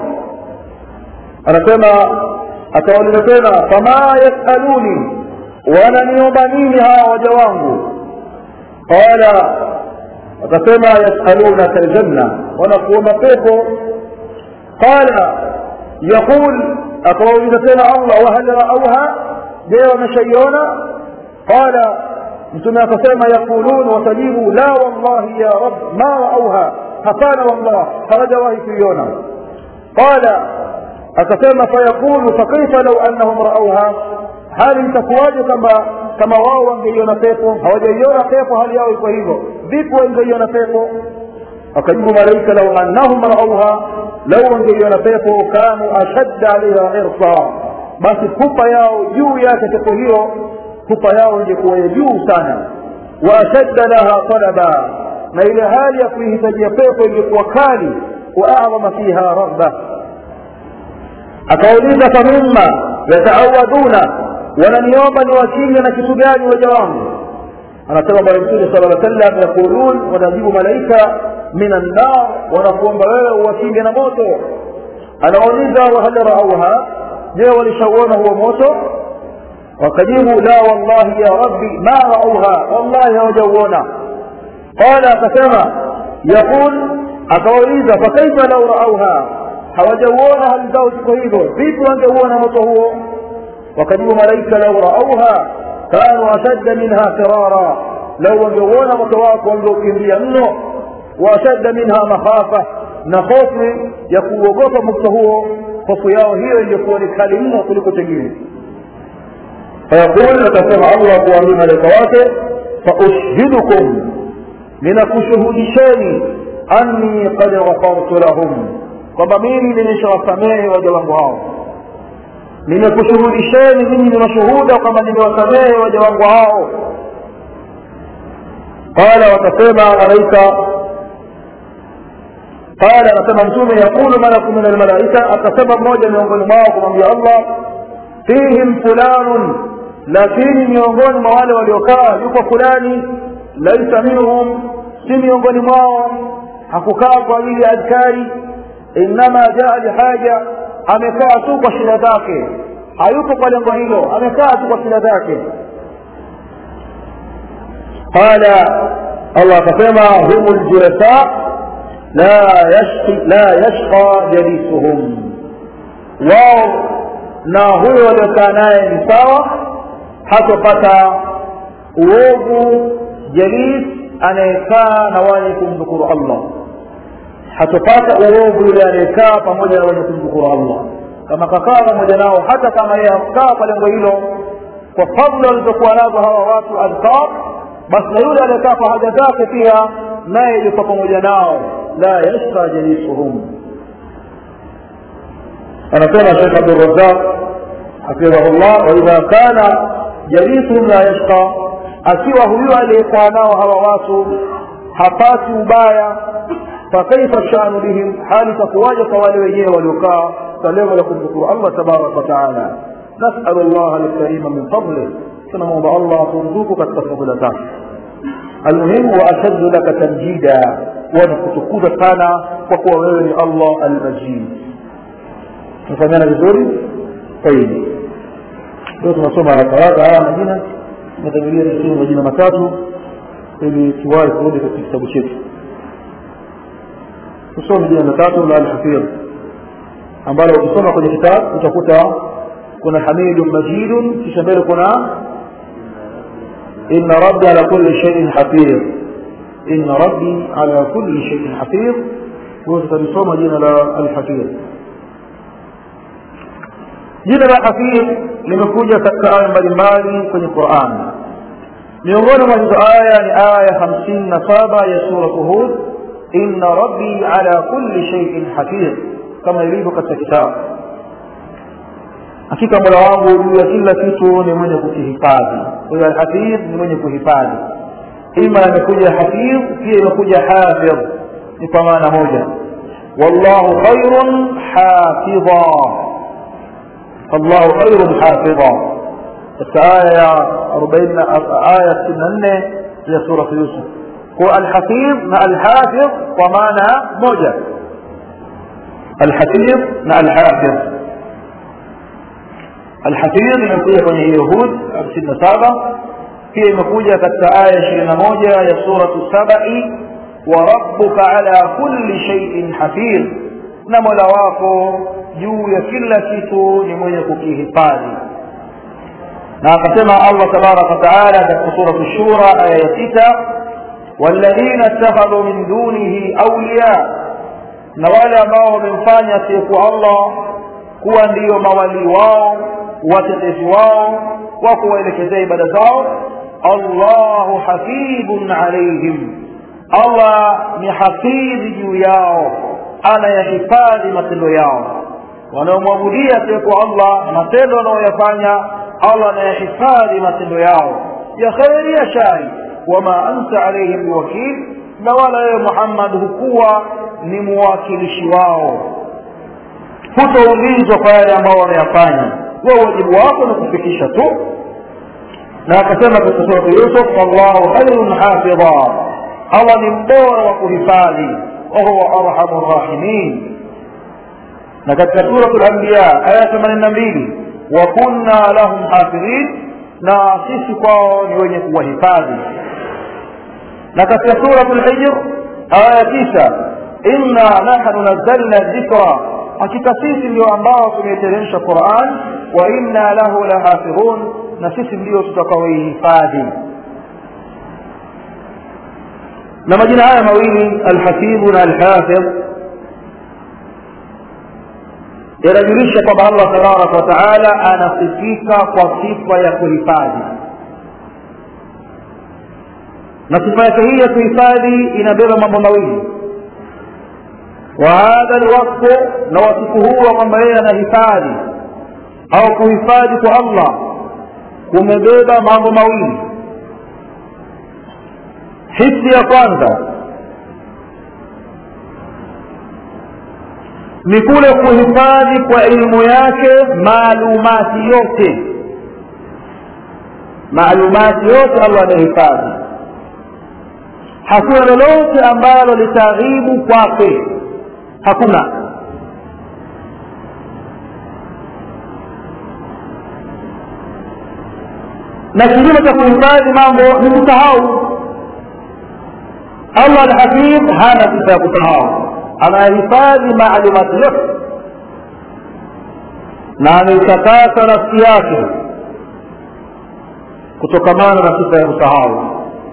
anasema atawauliza tena fama yasaluni wananiomba nini hawa waja wangu qala akasema yasalunaka aljanna wanakuomba pepo qala yaqul akawauliza tena allah wahal raauha je wameshaiona qala mtume akasema yaqulun watajibu la wallahi ya rab ma raauha hapana wallah hawajawahi kuiona qala akasema fayaqulu fakaifa lau annahum raauha hali itakuwaje kama kama wao wangeiona pepo hawajaiona pepo hali yao iko hivyo vipi wangeiona pepo akajibu malaika lau annahum raauha lau wangeiona pepo kanu ashadda alaiha irsa basi pupa yao juu yake pepo hiyo pupa yao ingekuwa ya juu sana wa ashadda laha talaba na ile hali ya kuihitajia pepo ingekuwa kali wa adhama fiha raghba akauliza famimma yataawaduna wananiomba niwakinge na kitu gani waja wangu anasema bwana mtume sala lla sallam yaqulun wanajibu malaika min annar wanakuomba wewe uwakinge na moto anauliza wahal raauha je walishauona huo moto wakajibu la wallahi ya rabbi ma raauha wallahi hawajauona qala akasema yaqul akawauliza fakaifa lau raauha hawajauona hali zao ziko hivyo vipi wangeuona moto huo wakajibu malaika lau raauha kanu ashadda minha firara lau wangeuona moto wako wangeukimbia mno waashadda minha makhafa na hofu ya kuuogopa moto huo hofu yao hiyo ingekuwa ni kali mno kuliko chengine fayaqul atasema allah kuambia malaika wake faushhidukum ninakushuhudisheni anni qad ghafartu lahum kwamba mimi nimeshawasamehe waja wangu hao nimekushuhudisheni mimi ni mashuhuda kwamba nimewasamehe waja wangu hao qala watasema malaika qala anasema mtume yaqulu malaku min almalaika atasema mmoja miongoni mwao kumwambia allah fihim fulanun lakini miongoni mwa wale waliokaa yuko fulani laisa minhum si miongoni mwao hakukaa kwa ajili ya adhkari innama jaa lihaja amekaa tu kwa shida zake hayupo kwa lengo hilo amekaa tu kwa shida zake qala allah akasema hum ljulasa la yashqi la yashqa jalisuhum wao na huyo waliokaa naye ni sawa hatopata uovu jalis anayekaa na wenye kumdhukuru allah hatopata uovu yule anayekaa pamoja na wenye kumdhukuru allah kama kakaa pamoja nao hata kama yeye hakukaa kwa lengo hilo kwa fadla walizokuwa nazo hawa watu adhkar basi na yule aliyekaa kwa haja zake pia naye yuko pamoja nao la yashqa jalisuhum anasema shekh abdurazaq hafidhahullah waidha kana jalisuhum la yashqa akiwa huyu aliyekaa nao hawa watu hapati ubaya fakaifa shanu bihim hali takuwaja kwa wale wenyewe waliokaa kwa lengo la kumshukuru allah tabaraka wataala nasalu llaha alkarima min fadlih tunamwomba allah aturuzuku katika fadhila zake almuhimu waashaddu laka tamjida wanakutukuza sana kwa kuwa wewe ni allah almajid tunafanyana vizuri tayib leo tunasoma haraka haraka haya majina natangulia tusome majina matatu ili tuwahi kurudi katika kitabu chetu tusome jina matatu la alhafidh ambalo ukisoma kwenye kitabu utakuta kuna hamidun majidun kisha mbele kuna inna rabbi ala kulli shay'in hafidh inna rabbi ala kulli shay'in hafidh huwa tutalisoma jina la alhafidh jina la hafidh limekuja katika aya mbalimbali kwenye Qur'an miongoni mwa hizo aya ni aya hamsini na saba ya suratu Hud inna rabbi ala kulli shay'in hafidh kama ilivyo katika kitabu hakika mola wangu juu ya kila kitu ni mwenye kukihifadhi kwa hiyo alhafidh ni mwenye kuhifadhi ima imekuja hafidh pia imekuja hafidh ni kwa maana moja wallahu khairun hafidha fallahu khairun hafidha katika aya ya arobaini aya sitini na nne ya suratu yusuf kwa alhafidh na alhafidh kwa maana moja alhafidh na alhafidh الحفيظ imekuja kwenye hiyo Hud 57 pia imekuja katika aya 21 ya suratu Sabai wa rabbuka ala kulli shay'in hafidh na Mola wako juu ya kila kitu ni mwenye kukihifadhi na akasema Allah tabaraka wa taala katika suratu Shura aya ya 6 walladhina ittakhadhu min dunihi awliya na wale ambao wamemfanya asiyekuwa Allah kuwa ndiyo mawali wao watetezi wao wa kuwaelekezea ibada zao allahu hafidhun alaihim allah ni hafidhi juu yao anayahifadhi matendo yao wanaomwabudia asiyekuwa allah matendo wanaoyafanya allah anayahifadhi matendo yao ya kheri ya shari wama anta alaihim biwakil na wala wewe muhammad hukuwa ni muwakilishi wao hutoulizwa kwa yale ambao wanayafanya wewe wajibu wako ni kufikisha tu na akasema katika surati yusuf wallahu khairun hafidha allah ni mbora wa kuhifadhi wahuwa arhamu rahimin na katika suratu lanbiya aya themanini na mbili wa kunna lahum hafidhin na sisi kwao ni wenye kuwahifadhi na katika suratu lhijr aya tisa inna nahnu nazzalna dhikra hakika sisi ndio ambao tumeiteremsha Qur'an wa inna lahu lahafidhun na sisi ndio tutakaoihifadhi na majina haya mawili alhafidhu na alhafidh yanajulisha kwamba Allah tabaraka wa taala anasifika kwa sifa ya kuhifadhi na sifa yake hii ya kuhifadhi inabeba mambo mawili وهذا الوصف نوصفه kwamba yeye anahifadhi au kuhifadhi kwa Allah kumebeba mambo mawili hisi ya kwanza ni kule kuhifadhi kwa elimu yake maalumati yote maalumati yote Allah anahifadhi hakuna lolote ambalo litaghibu kwake hakuna na kinyume cha kuhifadhi mambo ni kusahau allah alhafidh hana sifa ya kusahau anahifadhi maalumati yote na ameitakasa nafsi yake kutokamana na sifa ya kusahau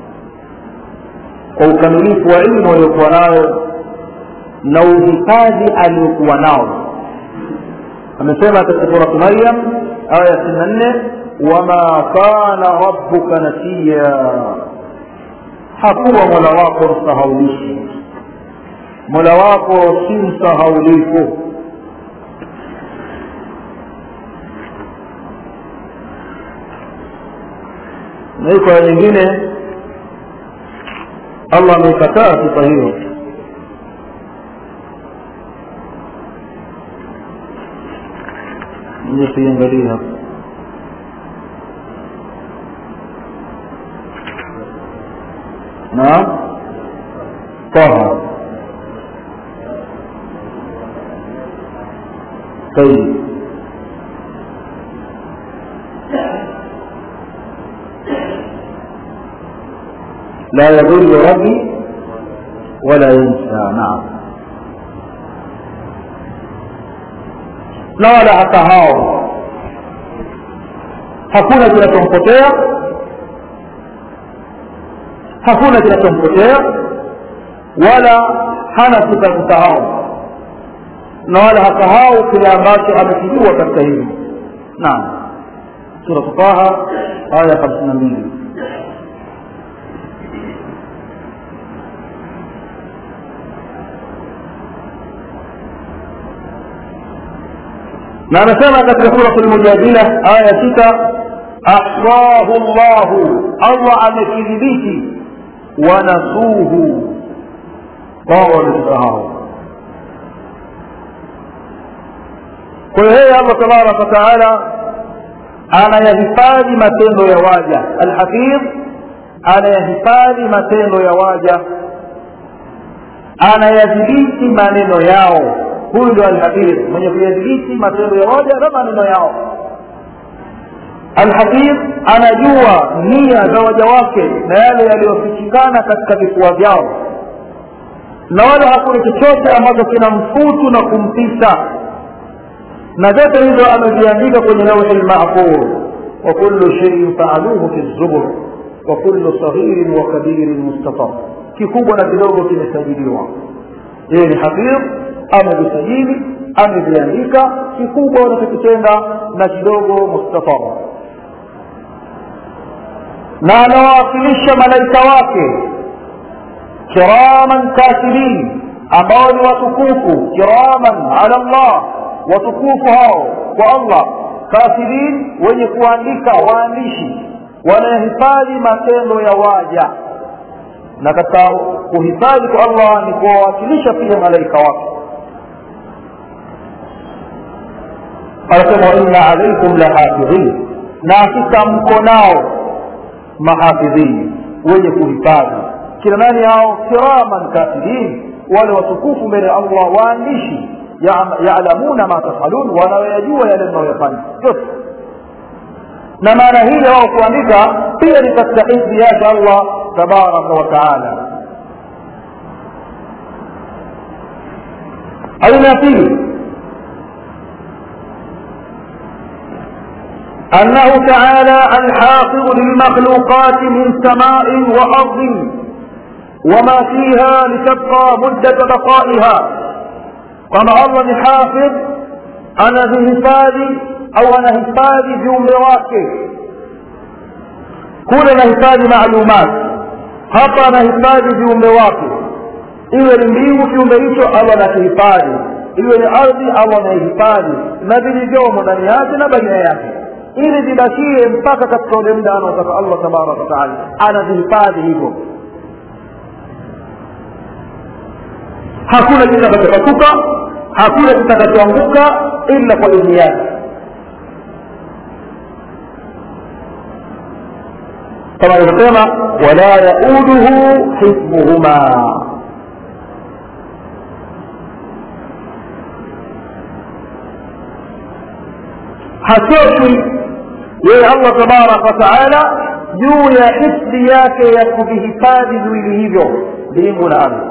kwa ukamilifu wa ilmu aliyokuwa nayo na uhifadhi aliokuwa nao amesema katika suratu maryam aya sitini na nne wama kana rabbuka nasiya hakuwa mola wako msahaulishi mola wako si msahaulifu na iko aya nyingine allah ameikataa sifa hiyo nije tuiangalie hapa naam taha طيب لا يضل ربي ولا ينسى نعم na wala hasahau hakuna kinachompotea hakuna kinachompotea wala hana sifa ya kusahau na wala hasahau kile ambacho amekijua katika hili naam sura taha aya hamsini na mbili na anasema katika surat lmujadila aya sita ahsahu llahu allah amekidhibiti wanasuhu wao wamekisahau kwa hiyo yeye allah tabaraka wataala anayahifadhi matendo ya waja alhafidh anayahifadhi matendo ya waja anayadhibiti maneno yao huyu ndio alhafidh mwenye kuyadhibiti matendo ya waja na maneno yao alhafidh anajua nia za waja wake na yale yaliyofichikana katika vifua vyao na wala hakuna chochote ambacho kina mfutu na kumpita na vyote hivyo ameviandika kwenye lauhi lmahfudh wa kullu sheiin faaluhu fi zubur wa kullu saghirin wa kabirin mustatar kikubwa na kidogo kimesajiliwa yeye ni hafidh amevisajili ameviandika kikubwa wanachokitenda na kidogo mustafara na anawawakilisha malaika wake kiraman katibin ambao ni watukufu kiraman ala llah watukufu hao kwa allah katibin wenye kuandika waandishi wanahifadhi matendo ya waja na katika kuhifadhi kwa allah ni kuwawakilisha pia malaika wake anasema wainna alaikum lahafidhin na hakika mko nao mahafidhini wenye kuhifadhi kina nani hao kiraman katibin wale watukufu mbele ya allah waandishi yalamuna ma tafalun wanaoyajua yale mnayoyafanya yote na maana hili wao kuandika pia ni katika hifdhi yake allah tabaraka wa taala aina ya pili أنه تعالى الحافظ للمخلوقات من سماء وأرض وما فيها لتبقى مدة بقائها كما الله الحافظ أنا بهفاذي أو أنا هفاذي viumbe wake kule nahifadhi maalumat hapa anahifadhi viumbe wake iwe ni mbingu kiumbe hicho allah anakihifadhi iwe ni ardhi allah anaihifadhi na vilivyomo ndani yake na baina yake ili zibakie mpaka katika ule muda anaotaka allah tabaraka wataala anazihifadhi hivyo hakuna kitakachopasuka hakuna kitakachoanguka ila kwa idhini yake kama alivyosema wala yauduhu hifdhuhuma hachoki yeye allah tabaraka wataala juu ya hifdhi yake ya kuvihifadhi viwili hivyo mbingu na ardhi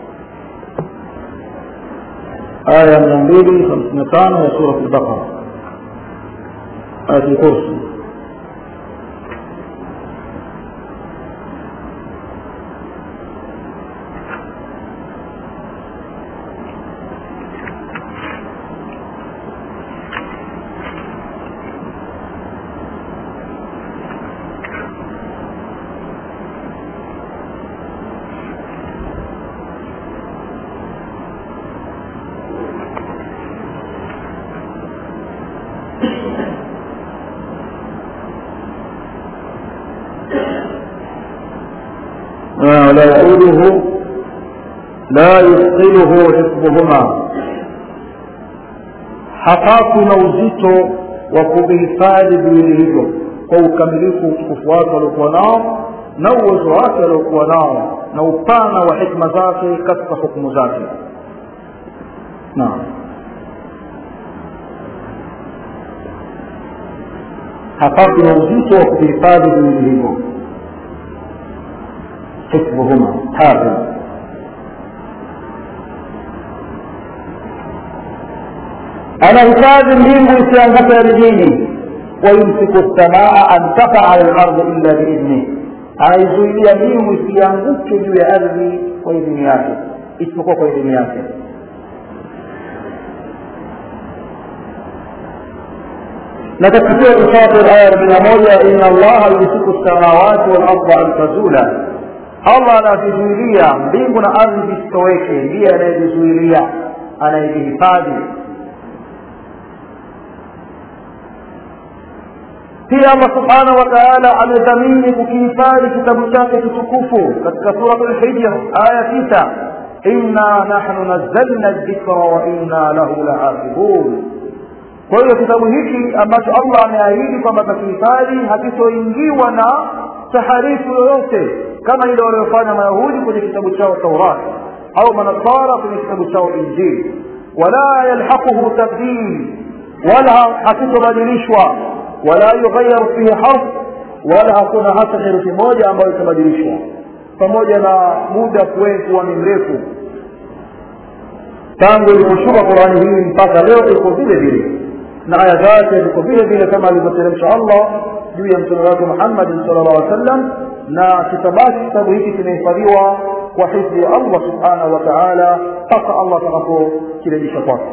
aya mia mbili hamsini na tano ya surat lbaqara ayat kursi ولا يعوده لا يثقله حفظهما hapatu na uzito wa kuvihifadhi viwili hivyo kwa ukamilifu utukufu wake waliokuwa nao na uwezo wake waliokuwa nao na upana wa hikma zake katika hukumu zake naam hapatu na uzito wa kuvihifadhi viwili hivyo حفظهما حافظ anahifadhi mbingu isianguke ardhini wayumsiku lsamaa an takaa ala lardi illa biidhnih anaizuilia mbingu isianguke juu ya ardhi kwa idhini yake isipokuwa kwa idhini yake na katika sura Fatir aya arobaini na moja inna allaha yumsiku samawati wal arda an tazula allah anavizuilia mbingu na ardhi zisitoweke ndiye anayevizuilia anayevihifadhi pia allah subhanahu wa taala amedhamini kukihifadhi kitabu chake kitukufu katika suratu lhijr aya tisa inna nahnu nazzalna dhikra wa inna lahu lahafidhun kwa hiyo kitabu hiki ambacho allah ameahidi kwamba atakihifadhi hakitoingiwa na taharifu yoyote kama ile waliofanya mayahudi kwenye kitabu chao taurat au manasara kwenye kitabu chao injili wala yalhaquhu tabdil wala hakitobadilishwa wala yughayaru fihi harf wala hakuna hata herufi moja ambayo itabadilishwa pamoja na muda kuwa ni mrefu tangu iliposhuka qurani hii mpaka leo iko vile vile na aya zake ziko vile vile kama alivyoteremsha allah juu ya mtume wake muhammadin sal llah alih wasallam na kitabaki kitabu hiki kimehifadhiwa kwa hifdhi ya allah subhanahu wa taala mpaka allah atakapokirejesha kwake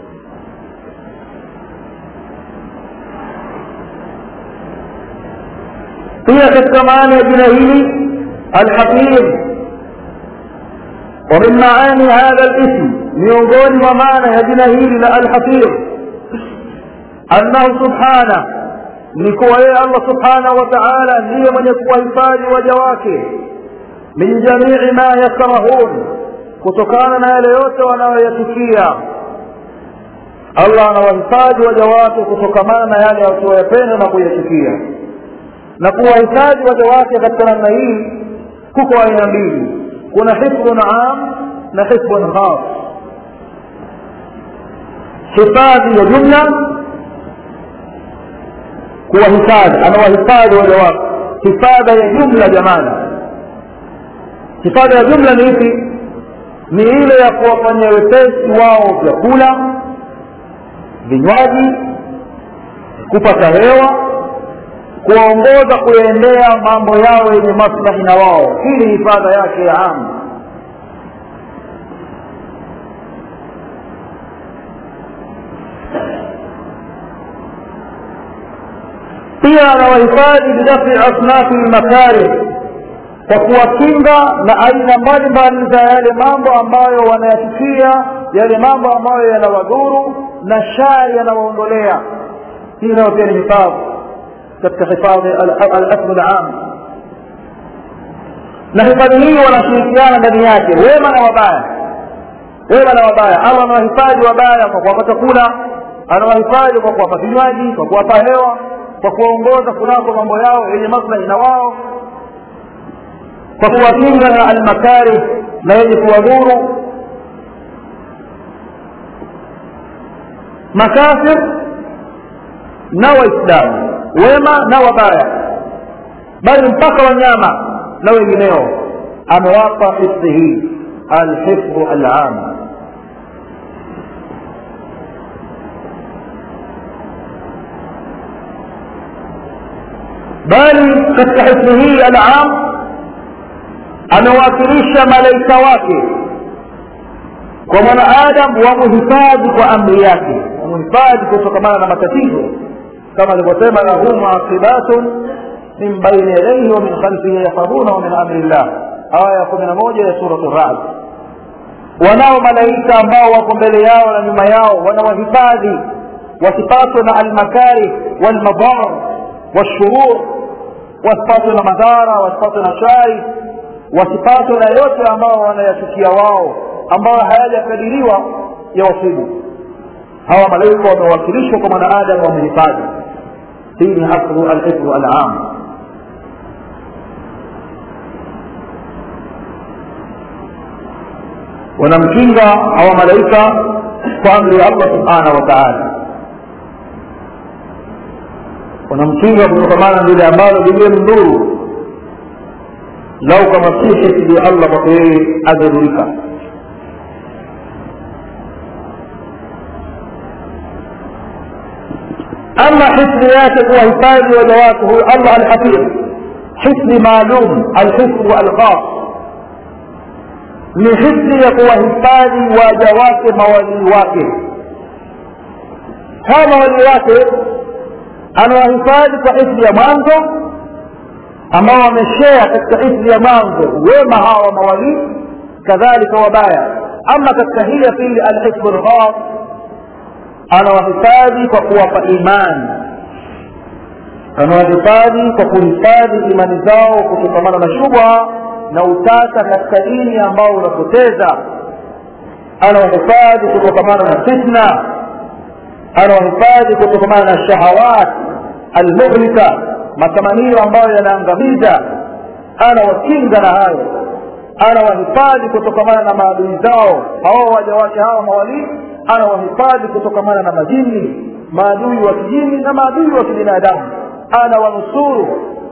pia katika maana ya jina hili alhafidh ومن معاني هذا الاسم miongoni mwa maana ya jina hili la alhafidh annahu subhana ni kuwa yeye allah subhanahu wa taala ndiye mwenye kuwahifadhi waja wake min jamii ma yakrahun kutokana na yale yote wanayoyatukia allah anawahifadhi waja wake kutokamana na yale wasioyapenda na kuyachukia na kuwahifadhi waja wake katika namna hii kuko aina mbili kuna hifdhun am na hifdhun khas hifadhi ya jumla kuwahifadhi anawahifadhi waja wake hifadha ya jumla jamani hifadha ya jumla ni ipi ni ile ya kuwafanyia wepesi wao vyakula vinywaji kupata hewa kuwaongoza kuyaendea mambo yao yenye maslahi na wao hii ni hifadha yake ya amu pia anawahifadhi bidafi asnafi lmakarih kwa kuwakinga na aina mbalimbali za yale mambo ambayo wanayachukia yale mambo ambayo yanawadhuru na shari yanawaondolea hii nayo pia ni hifadhi katika hifadhi al-asl al-am na hifadhi hii wanashirikiana ndani yake wema na wabaya wema na wabaya allah anawahifadhi wabaya kwa kuwapa chakula anawahifadhi kwa kuwapa vinywaji kwa kuwapa hewa kwa kuwaongoza kunako mambo yao yenye maslahi na wao kwa kuwakinga na almakari na yenye kuwadhuru makafir na waislamu wema na wabaya bali mpaka wanyama na wengineo amewapa hifdhi hii alhifdhu alam bali katika hifdhi hii alam amewakilisha malaika wake kwa mwanaadamu wamuhifadhi kwa amri yake wamuhifadhi kutokamana na matatizo kama alivyosema lahu muaqibatun min baini yadayhi wa min khalfihi yahfadhunahu min amri llah aya kumi na moja ya suratu rad wanao malaika ambao wako mbele yao na nyuma yao wanawahifadhi wasipatwe na almakari walmadar washurur wasipatwe na madhara wasipatwe na shari wasipatwe na yote ambao wanayachukia wao ambayo hayajakadiriwa ya wasibu hawa malaika wamewakilishwa kwa mwanaadamu wamehifadhi hii ni aslu alhifdhu alam wanamkinga hawa malaika kwa amri ya allah subhanahu wa taala wanamkinga kutokamana na lile ambalo lilimdhuru lau kama si hifdhi ya allah kwake yeye adhurika ama hifdhi yake kuwahifadhi waja wake huyu allah alhafidh hifdhi maalum alhifdhu alkhas ni hifdhi ya kuwahifadhi waja wake mawalii wake hawa mawalii wake anawahifadhi kwa hifdhi ya mwanzo ambao wameshea katika hifdhi ya mwanzo wema hawa mawalii kadhalika wabaya ama katika hii ya pili alhifdhu lghas anawahifadhi kwa kuwapa imani anawahifadhi kwa kuhifadhi imani zao kutokamana na shubha na utata katika dini ambao unapoteza anawahifadhi kutokamana na fitna anawahifadhi kutokamana na shahawat almuhlika matamanio ambayo yanaangamiza anawakinga na hayo anawahifadhi kutokamana na maadui zao hawa waja wake hawa mawalii anawahifadhi kutokamana na majini maadui wa kijini na maadui wa kibinadamu anawanusuru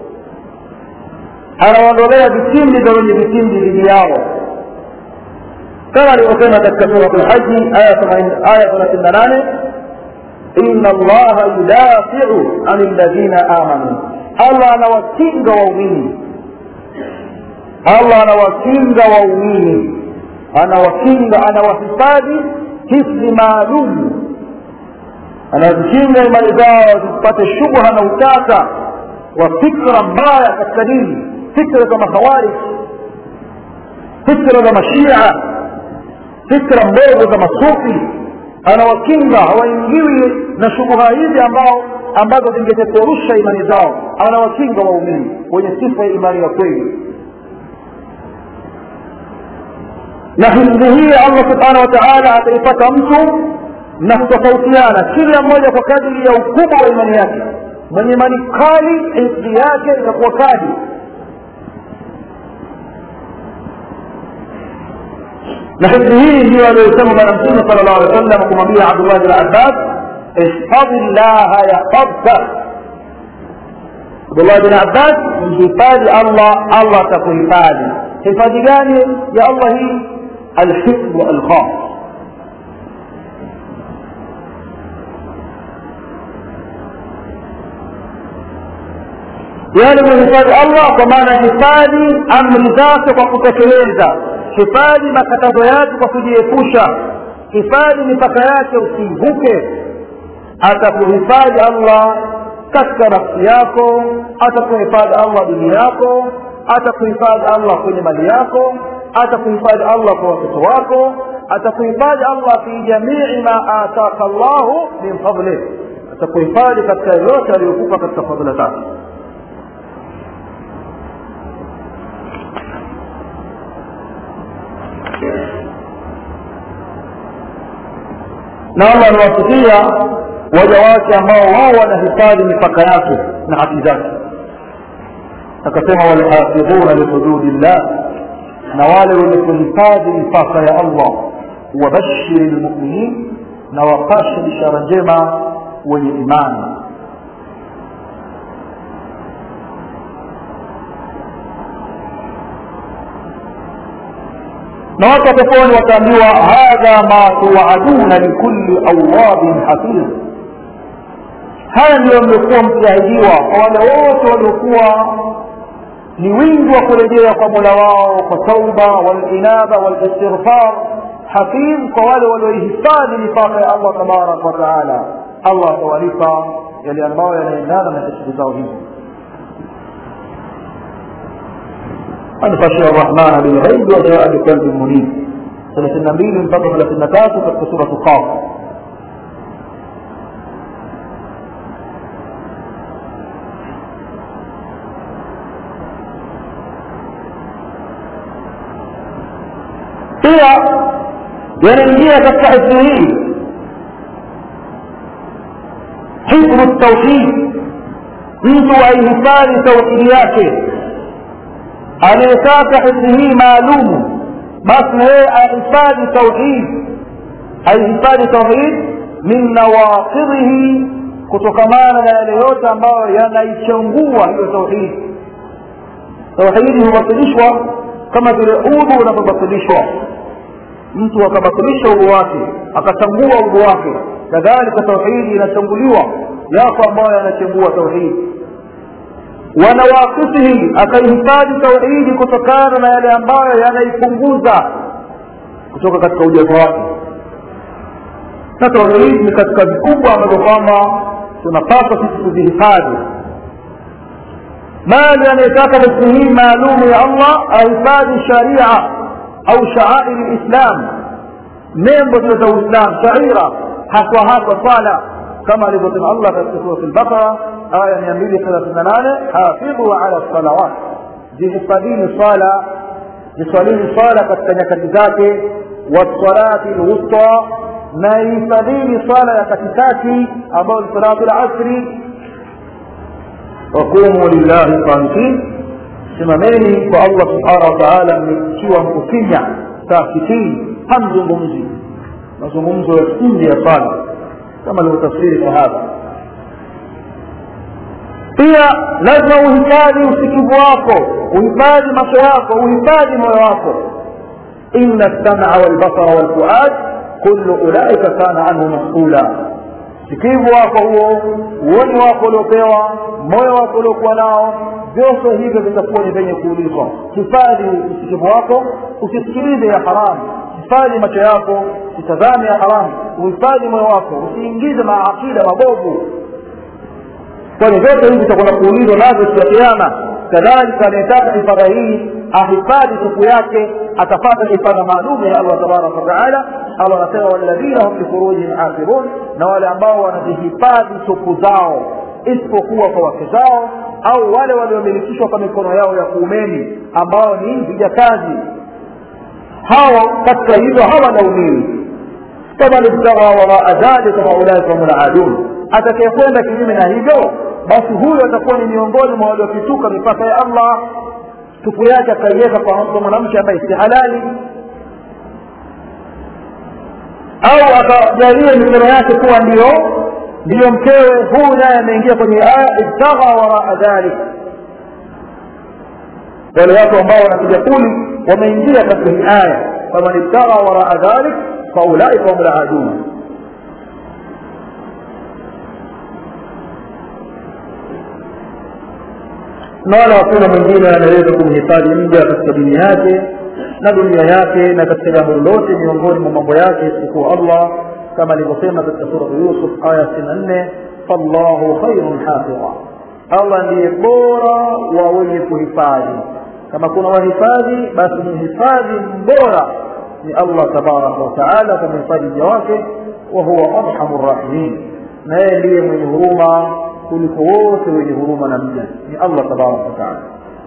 anawaondolea vitimbi vya wenye vitimbi dhidi yao kama alivyosema katika surat lhaji aya thelathini na nane ina allaha yudafiu ani ladhina amanu allah anawakinga waumini allah anawakinga waumini anawakinga anawahifadhi hifdhi maalum anazikinga imani zao zisipate shubha na utata wa fikra mbaya katika dini fikra za makhawarij fikra za mashia fikra mbovu za masufi anawakinga hawaingiwi na shubuha hizi ambao ambazo zingepeperusha imani zao anawakinga waumini wenye sifa ya imani ya kweli na hifdhi hii allah subhanahu wa taala ataipata mtu na kutofautiana kila mmoja kwa kadiri ya ukubwa wa imani yake mwenye imani kali hifdhi yake itakuwa kali na hifdhi hii ndio aliyosema bwana mtume sala llahu alih wa sallam kumwambia abdullah bin abbas ihfadhi llaha yahfadka abdullah bin abbas mhifadhi allah allah atakuhifadhi hifadhi gani ya allah hii alhifdhu alkhas yani kuhifadhi allah kwa maana hifadhi amri zake kwa kutekeleza hifadhi makatazo yake kwa kujiepusha hifadhi mipaka yake usivuke atakuhifadhi allah katika nafsi yako atakuhifadhi allah dini yako atakuhifadhi allah kwenye mali yako atakuhifadhi allah kwa watoto wako atakuhifadhi allah fi jamii ma ataka llahu min fadlih atakuhifadhi katika yote aliyokupa katika fadhila zake na allah aliwasikia waja wake ambao wao wanahifadhi mipaka yake na haki zake akasema walhafidhuna lihududi llah na wale wenye kuhifadhi mipaka ya allah wabashiri lmuminin na wapashe bishara njema wenye imani na watu wa peponi wataambiwa hadha ma tuaduna likulli awabin hafidh haya ndiyo mliokuwa mkiahidiwa kwa wale wote waliokuwa ni wingi wa kurejea kwa mola wao kwa tauba walinaba walistighfar hafidh kwa wale walioihifadhi mipaka ya allah tabaraka wataala allah atawalipa yale ambayo yanaendana na tashiri zao hizo من خشي الرحمن بالغيب وجاء بقلب منيب ثلاثين نبيل mpaka ثلاثين tatu katika suratu qaf pia yanaingia katika hifdhi hii hifdhu tauhid mtu aihifadhi tauhidi yake anayetaka hifdhi hii maalumu basi na yeye ahifadhi tauhid aihifadhi tauhid min nawaqidhihi kutokamana na yale yote ambayo yanaichangua hiyo tauhid tauhidi hubatilishwa kama vile udhu unavyobatilishwa mtu akabatilisha udhu wake akachangua udhu wake kadhalika tauhidi inachanguliwa yako ambayo yanachangua tauhidi wanawakisihi akaihifadhi tauhidi kutokana na yale ambayo yanaipunguza kutoka katika ujazo wake na tauhid ni katika vikubwa ambavyo kwamba tunapaswa sisi kuzihifadhi mali anayetaka basi hii maalumu ya allah ahifadhi sharia au shaairi lislam nembo zile za uislam shaira haswa haswa swala kama alivyosema allah katika surat lbaqara aya mia mbili thelathini na nane hafidhu ala salawat zihifadhini swala ziswalini swala katika nyakati zake wasalati lwusta na ihifadhini swala ya katikati ambayo ni salatu lasri waqumu lillahi qanitin simameni kwa allah subhanahu wa taala mmekiwa mkufinya sakitini hamzungumzi mazungumzo ya nje ya sala kama alivyotafsiri sahaba pia lazima uhifadhi usikivu wako uhifadhi macho yako uhifadhi moyo wako ina lsamaa walbasara walfuad kullu ulaika kana anhu masula sikivu wako huo uoni wako uliopewa moyo wako uliokuwa nao vyote hivyo vitakuwa ni vyenye kuulizwa hifadhi usikivu wako usisikilize ya haramu hifadhi macho yako usitazame ya haramu uhifadhi moyo wako usiingize maakida mabovu kwani vyote hivi vitakwenda kuulizwa nazo siku ya kiama kadhalika anayetaka hifadha hii ahifadhi siku yake atapata hifadha maalum ya allah tabaraka wataala allah anasema walladhina hum lifurujihim hafidhun na wale ambao wanazihifadhi suku zao isipokuwa kwa wake zao au wale waliomilikishwa kwa mikono yao ya kuumeni ambao ni vijakazi hao katika hivyo hawanaumiwi faman ibtagha waraa dhalika faulaika hum ladun atakayekwenda kinyume na hivyo basi huyo atakuwa ni miongoni mwa waliopituka mipaka ya allah tupu yake akaiweka kwa mwanamke ambaye si halali au akajalia mikono yake kuwa ndio ndiyo mkewe huyu naye ameingia kwenye aya ibtagha waraa dhalik wale watu ambao wanapiga kuli wameingia katika hii aya faman ibtagha waraa dhalik faulaika hum laadun na wala hakuna mwingine anaweza kumhifadhi mja katika dini yake na dunia yake na katika jambo lolote miongoni mwa mambo yake isipokuwa allah kama alivyosema katika suratu yusuf aya sitini na nne fallahu khairun hafidha allah ndiye bora wa wenye kuhifadhi kama kuna wahifadhi basi mhifadhi mbora ni allah tabaraka wataala kumhifadhi mja wake wa huwa arhamu rrahimin na yeye ndiye mwenye huruma kuliko wote wenye huruma na mja ni allah tabaraka wataala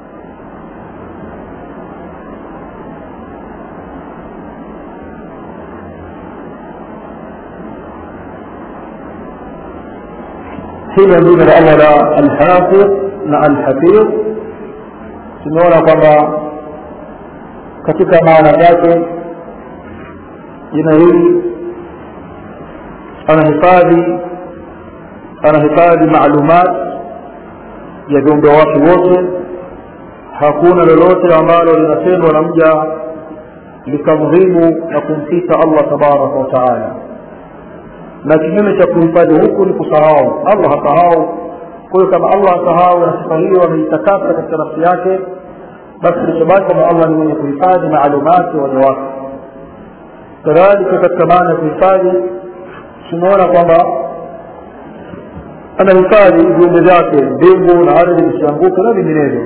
hilo jina la allah la alhafidh na alhafidh tumeona kwamba katika maana yake jina hili anahifadhi anahifadhi maalumat ya viumbe wake wote hakuna lolote ambalo linatendwa na mja likamdhibu na kumfita allah tabaraka wa taala na kinyume cha kuhifadhi huku ni kusahau allah hasahau kwa hiyo kama allah hasahau na sifa hiyo ameitakasa katika nafsi yake basi kilichobaki kwamba allah ni mwenye kuhifadhi maalumati waja wake kadhalika katika maana ya kuhifadhi tumeona kwamba anahifadhi viumbe vyake mbingu na ardhi visianguke na vinginevyo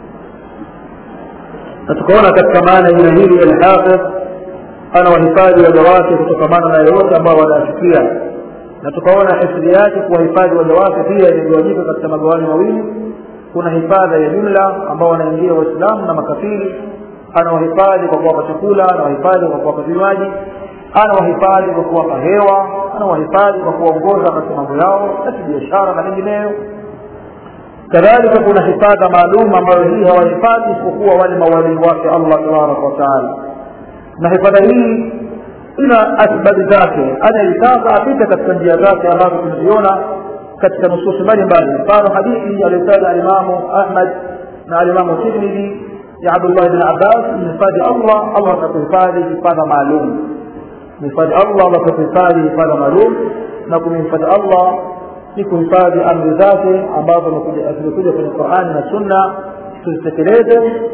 na tukaona katika maana jina hili alhafidh ana wahifadhi waja wake kutokamana na yoyote ambao wanayachukia na tukaona hifadhi yake kuwahifadhi waja wake pia imegawanyika katika magawanyo mawili kuna hifadha ya jumla ambao wanaingia waislamu na makafiri ana wahifadhi kwa kuwapa chakula ana wahifadhi kwa kuwapa vinywaji ana wahifadhi kwa kuwapa hewa ana wahifadhi kwa kuwaongoza katika mambo yao ya kibiashara na mengineyo kadhalika kuna hifadha maalum ambayo hii hawahifadhi isipokuwa wale mawalii wake allah tabaraka wataala na hifadha hii ina asbabi zake anaitaka apite katika njia zake ambazo tumeziona katika nususi mbalimbali mfano hadithi aliyotaja alimamu ahmad na alimamu tirmidhi ya abdullah bn abbas mhifadhi allah allah atakuhifadhi hifadha maalum mhifadhi allah allah atakuhifadhi hifadha maalum na kumhifadhi allah si kuhifadhi amri zake ambazo zimekuja kwenye qurani na sunna tuzitekeleze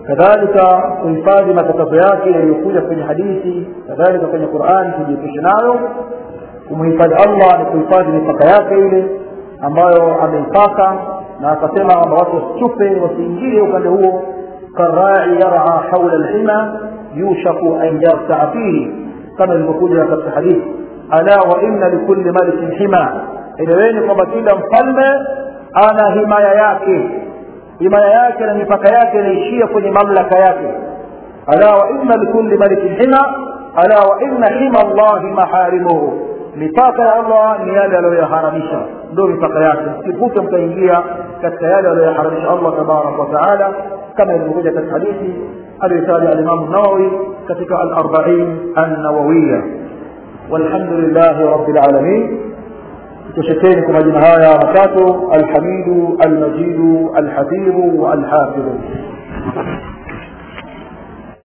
kadhalika kuhifadhi matatizo yake yaliyokuja kwenye hadithi kadhalika kwenye qurani kujiepusha nayo kumhifadhi allah ni kuhifadhi mipaka yake ile ambayo ameipaka na akasema kwamba watu wasichupe wasiingie upande huo karai yaraa haula lhima yushaku an yartaa fihi kama ilivyokuja katika hadithi ala wa inna likulli malikin hima eleweni kwamba kila mfalme ana himaya yake himaya yake na mipaka yake inaishia kwenye mamlaka yake ala wa inna likulli malikin hima ala wa inna hima llahi maharimuhu mipaka ya allah ni yale aliyoyaharamisha ndio mipaka yake msivuke mkaingia katika yale aliyoyaharamisha allah tabaraka wataala kama ilivyokuja katika hadithi aliyotaja alimamu nawawi katika alarbain annawawiya والحمد لله رب العالمين تشكين كما جنهايا مكاتو الحميد المجيد الحفيظ والحافظ